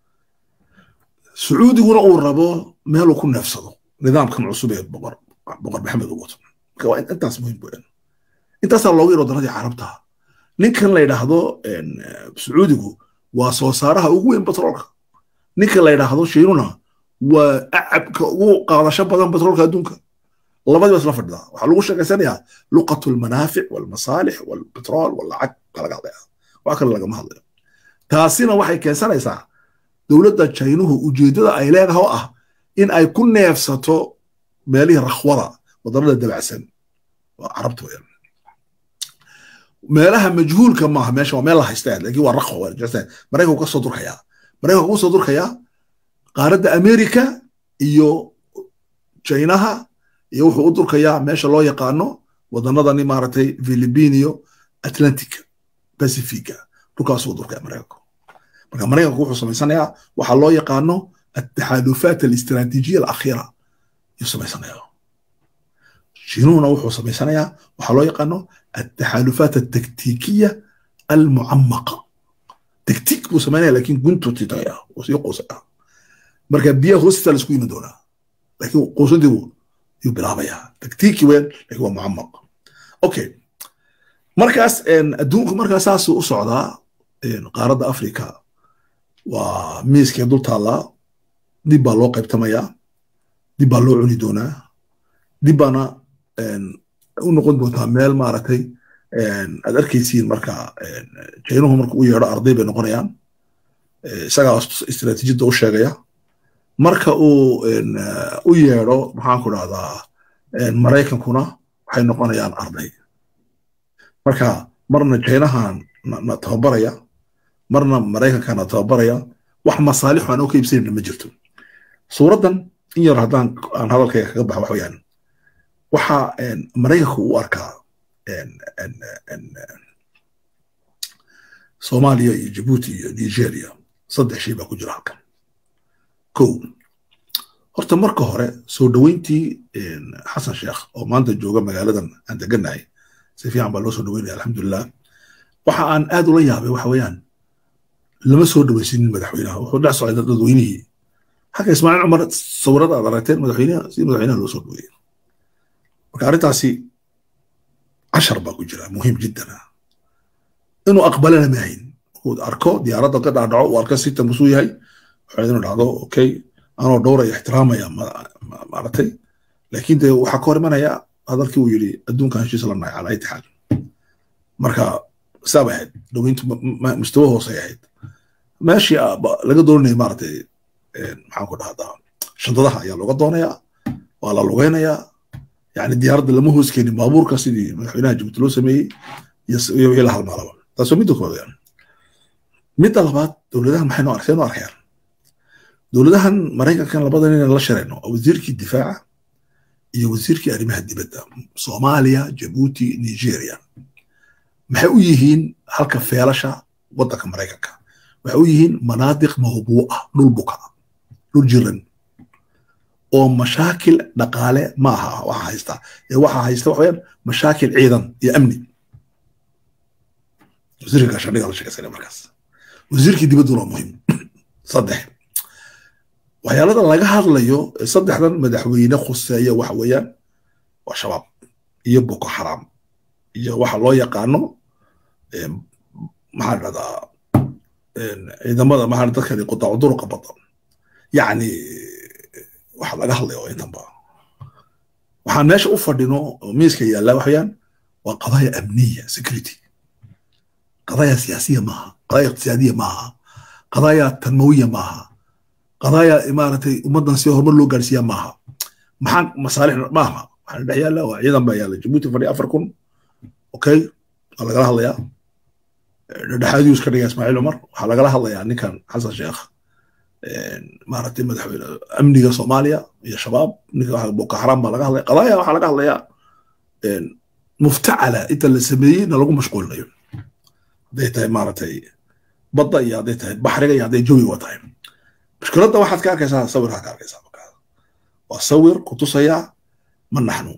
A: sacuudiguna uu rabo meeluu ku neefsado nidaamkan cusub ee boqor boqor maxamed uu wato marka waa intaas muhiim weeyaan intaasaa loogu yaro daradii carabta ninkan la yidhaahdo sacuudigu waa soo saaraha ugu weyn batroolka ninkan la yidhaahdo shiinuna waa acabka ugu qaadasho badan batroolka adduunka labadiiba isla fadhidaa waxaa lagu sheekaysanayaa luqatu lmanaafic walmasaalix walbetrool walacag baa laga hadlaya wax kale lagama hadlayo taasina waxay keensanaysaa dowladda jaynuhu ujeeddada ay leedahay oo ah in ay ku neefsato meelihii rakhwada wadannada dabacsan waa carabta weeyaan meelaha majhuulka maaha meesha waa meel la haysta laakiin waa rakhwa waa jirta maraykanku ka soo durkayaa maraykanku ka soo durkayaa qaaradda amerika iyo jaynaha iyo wuxuu u durkayaa meesha loo yaqaano wadannadani maaragtay philippine iyo atlantica pacifica dhulkaasuu durkaya maraykanku marka maraykanku wuxuu samaysanayaa waxaa loo yaqaano ataxaalufaat alistraatiijiya alakhiira ayuu samaysanayaa shiinuhuna wuxuu samaysanayaa waxaa loo yaqaano ataxaalufaat altaktiikiya almucamaqa taktiik buu samaynaya laakiin guntuu titaya uu sii quusaya marka biyaha hoostiisa la isku yimi doonaa laakiin quusantii buu yuu bilaabayaa taktiiki weyn laakiin waa mucamaq okay markaas adduunku markaa saasuu u socdaa qaaradda africa waa miiskee dul taallaa dib baa loo qaybtamayaa dib baa loo cuni doonaa dib baana u noqon doontaa meel maaragtay aad arkaysiin marka jaynuhu marka u yeedho arday bay noqonayaan isagaa istiraatiijiyadda u sheegaya marka uu u yeedho maxaanku dhahdaa maraykankuna waxay noqonayaan arday marka marna jaynahan na tababaraya marna maraykankana tababaraya wax masaalixu aan oo ka iibsanayna ma jirto suuraddan in yar haddaan aan hadalkayga kaga baxa wax weeyaan waxa maraykanku u arkaa soomaaliya iyo jabuuti iyo nigeria saddex shay baa ku jira halkan kow horta marka hore soo dhoweyntii xasan sheekh oo maanta jooga magaaladan aan deganahay si fiican baa loo soo dhoweynaya alxamdulilah waxa aan aad ula yaabay waxa weeyaan lama soo dhoweysinin madaxweynaha wuxuu dhex socday dadweynihii xagga ismaaciil cumar sawirada aad aragteen madaxweynaha si madaxweynaha loo soo dhoweeyey marka arrintaasi cashar baa ku jira muhiim jiddan ah inuu aqbalana maahin uu arko diyaaradda ka dhaadhaco uu arko sita musuu yahay waxaa inuu dhacdo okay anoo dhowraya ixtiraamaya maaragtay laakiin dee waxaa ka hor imanaya hadalkii uu yidhi adduunkan heshiis la nahay calaa ayati xaal marka saabay ahayd dhoweyntu mustawa hoosay ahayd meeshii laga doonaya maaragtay maxaan ku dhahdaa shantadaha ayaa looga doonayaa waa la lugeynayaa yani diyaaradda lama hoos keenin baabuurka sidii madaxweynaha jabuuti loo sameeyey iyo wixii la halmaalaba taasoo midda kooda midda labaad dowladahan maxay noo arkeen noo arkayaan dowladahan maraykankan labada nin la shirayno oo wasiirkii difaaca iyo wasiirkii arrimaha dibadda soomaaliya jabuuti nigeria maxay u yihiin halka feelasha waddanka maraykanka waxay u yihiin manaadiq mawbuuca dhul buka dhul jiran oo mashaakil dhaqaale ma aha waxa haysta ee waxa haysta waxa weyaan mashaakil ciidan iyo amni wasiirka gaashaandhiga la sheegaysana markaas wasiirkii dibadduna waa muhiim saddex waxyaalada laga hadlayo saddexdan madaxweyne khuseeya waxa weeyaan waa shabaab iyo boko xaram iyo waxa loo yaqaano maxaa dhahdaa ciidamada maxaa dadkani qutaacu duruqa badan yacni waxa laga hadlaya oo intanba waxaan meesha u fadhino oo miiska yaallaa waxayaan waa qadaya amniya security qadaya siyaasiya maaha qadaya iqtisaadiya maaha qadaya tanmawiya maaha qadaya maaragtay ummaddan si horumar loo gaarsiiya maaha maxaan masaalix maaha waxaan dhex yaalla waa ciidan baa yaalla jabuuti fadhiya afar kun okay waa lagala hadlayaa dhexaadiyuu iska dhigaya ismaaciil cumar waxaa lagala hadlayaa ninkan xasan sheekh maaragtay madaxweyne amniga soomaaliya iyo shabaab ninka boko xaram baa laga hadlaya qadaaya waxaa laga hadlayaa muftacala inta la sameeyey na lagu mashquulinayo hadday tahay maaragtay badda iyo hadday tahay baxriga iyo hadday jawiga tahay mushkiladda waxaad ka arkaysaa sawirkaa ka arkaysaa markaa waa sawir kutusaya man naxnu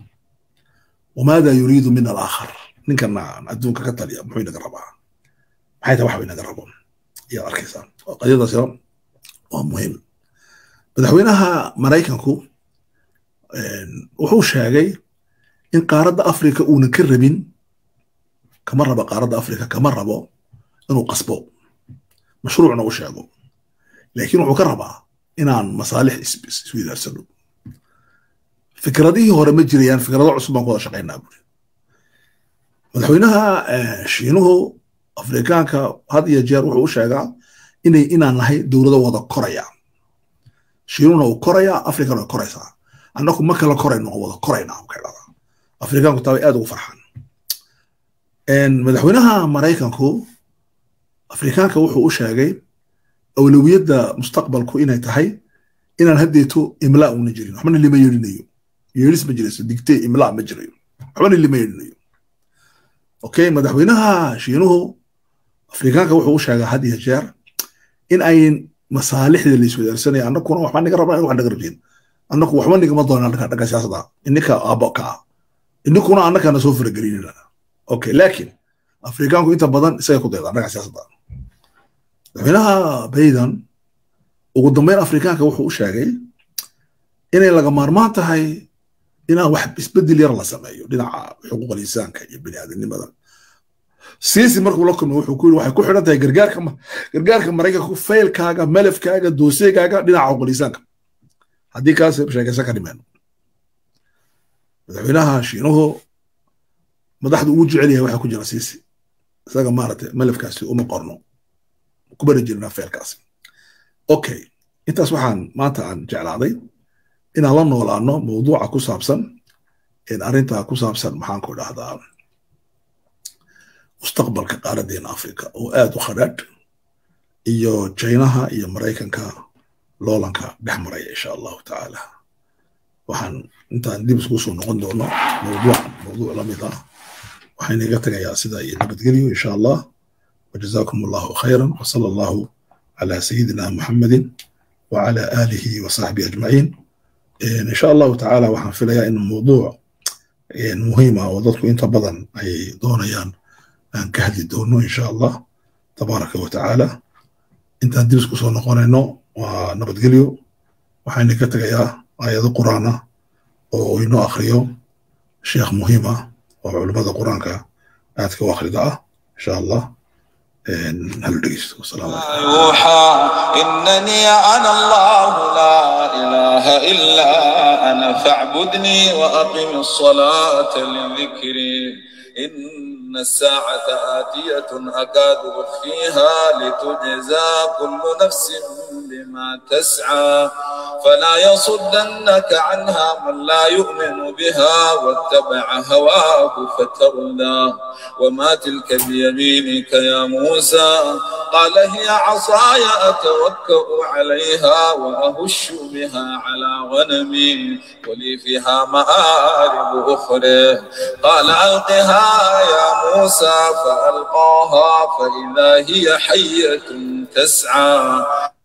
A: wamaada yuriidu min alaakhar ninkana adduunka ka taliya muxuu inaga rabaa maxay tahay waxba inaga rabo ayaad arkaysaa qadiyadaasina waa muhiim madaxweynaha maraykanku wuxuu sheegay in qaaradda afrika uuna ka rabin kama rabo qaaradda afrika kama rabo inuu qasbo mashruucna u sheego laakiin wuxuu ka rabaa inaan masaalix isweydaarsano fikradihii hore ma jirayaan fikrado cusub baan ku wada shaqaynaa buri madaxweynaha shiinuhu afrikaanka had iyo jeer wuxuu u sheegaa inay inaan nahay dowlado wada koraya shiinuhuna uu korayaa afrikana way koraysaa annaku ma kala korayno oo wada koraynaa ka dhahdaa afrikaanku taa way aad ugu farxaan madaxweynaha maraykanku afrikaanka wuxuu u sheegay awlawiyadda mustaqbalku inay tahay inaan haddeeto imlaa una jirin waxbana lima yeelinayo yeelis ma jirayso digtee imlaa ma jirayo waxbana lima yeelinayo okay madaxweynaha shiinuhu afrikaanka wuxuu u sheegaa had iyo jeer in ay masaalixda la iswadaarsanaya annakuna waxba niga rabnaa in wax naga rabtiin annaku waxba nigama doonaa dhanka siyaasadda ininka aabo ka ah ininkuna annakana soo faragelinina okay laakiin afrikaanku inta badan isaga ku dayda dhanka siyaasadda madaxweynaha baydan ugu dambeyn afrikaanka wuxuu u sheegay inay laga maarmaan tahay inaan wax isbedel yar la sameeyo dhinaca xuquuqal insaanka iyo bini aadamnimada siisi markuu la kulmay wuxuu ku yiri waxay ku xidhan tahay gargaarka gargaarka maraykanka faylkaaga malafkaaga dooseegaaga dhinaca xuquuqal insaanka haddii kaas sheekaysan ka dhimeen madaxweynaha shiinuhu madaxdu ugu jecel yahay waxaa ku jira siisi isaga maaragtay malafkaasi uma qorno ku bari jirnaa faylkaasi okay intaas waxaan maanta aan jeclaaday inaan la noolaano mawduuca ku saabsan arrinta ku saabsan maxaan ku dhahdaa mustaqbalka qaaradeena africa oo aad u khadhaadh iyo jinaha iyo maraykanka loolanka dhex maraya insha allahu tacaala waxaan intaan dib isku soo noqon doono mawduuc mawduuc la mid ah waxaan iga tagayaa sida iyo nabadgelyo insha allah wajazakum allahu khayran wasala allahu على سيدنا محمد وعلى آله وصحبه أجمعين إن شاء الله تعالى وحن في لها إن الموضوع مهمة وضدك إنت بدن أي دونيان أن كهدي دونو إن شاء الله تبارك وتعالى إنت ندرس كسو نقونينو ونبت قليو وحين كتك يا آيات القرآن وإنو أخريو شيخ مهمة وعلماء القرآن كآتك وآخر دعاء إن شاء الله هل دقيست والسلام عليكم
B: يوحى إنني أنا الله لا إله إلا أنا فاعبدني وأقم الصلاة لذكري إن الساعة آتية أكاد أخفيها لتجزى كل نفس بما تسعى فلا يصدنك عنها من لا يؤمن بها واتبع هواه فتردى وما تلك بيمينك يا موسى قال هي عصاي أتوكأ عليها وأهش بها على غنمي ولي فيها مآرب أخرى قال ألقها يا موسى فألقاها فإذا هي حية تسعى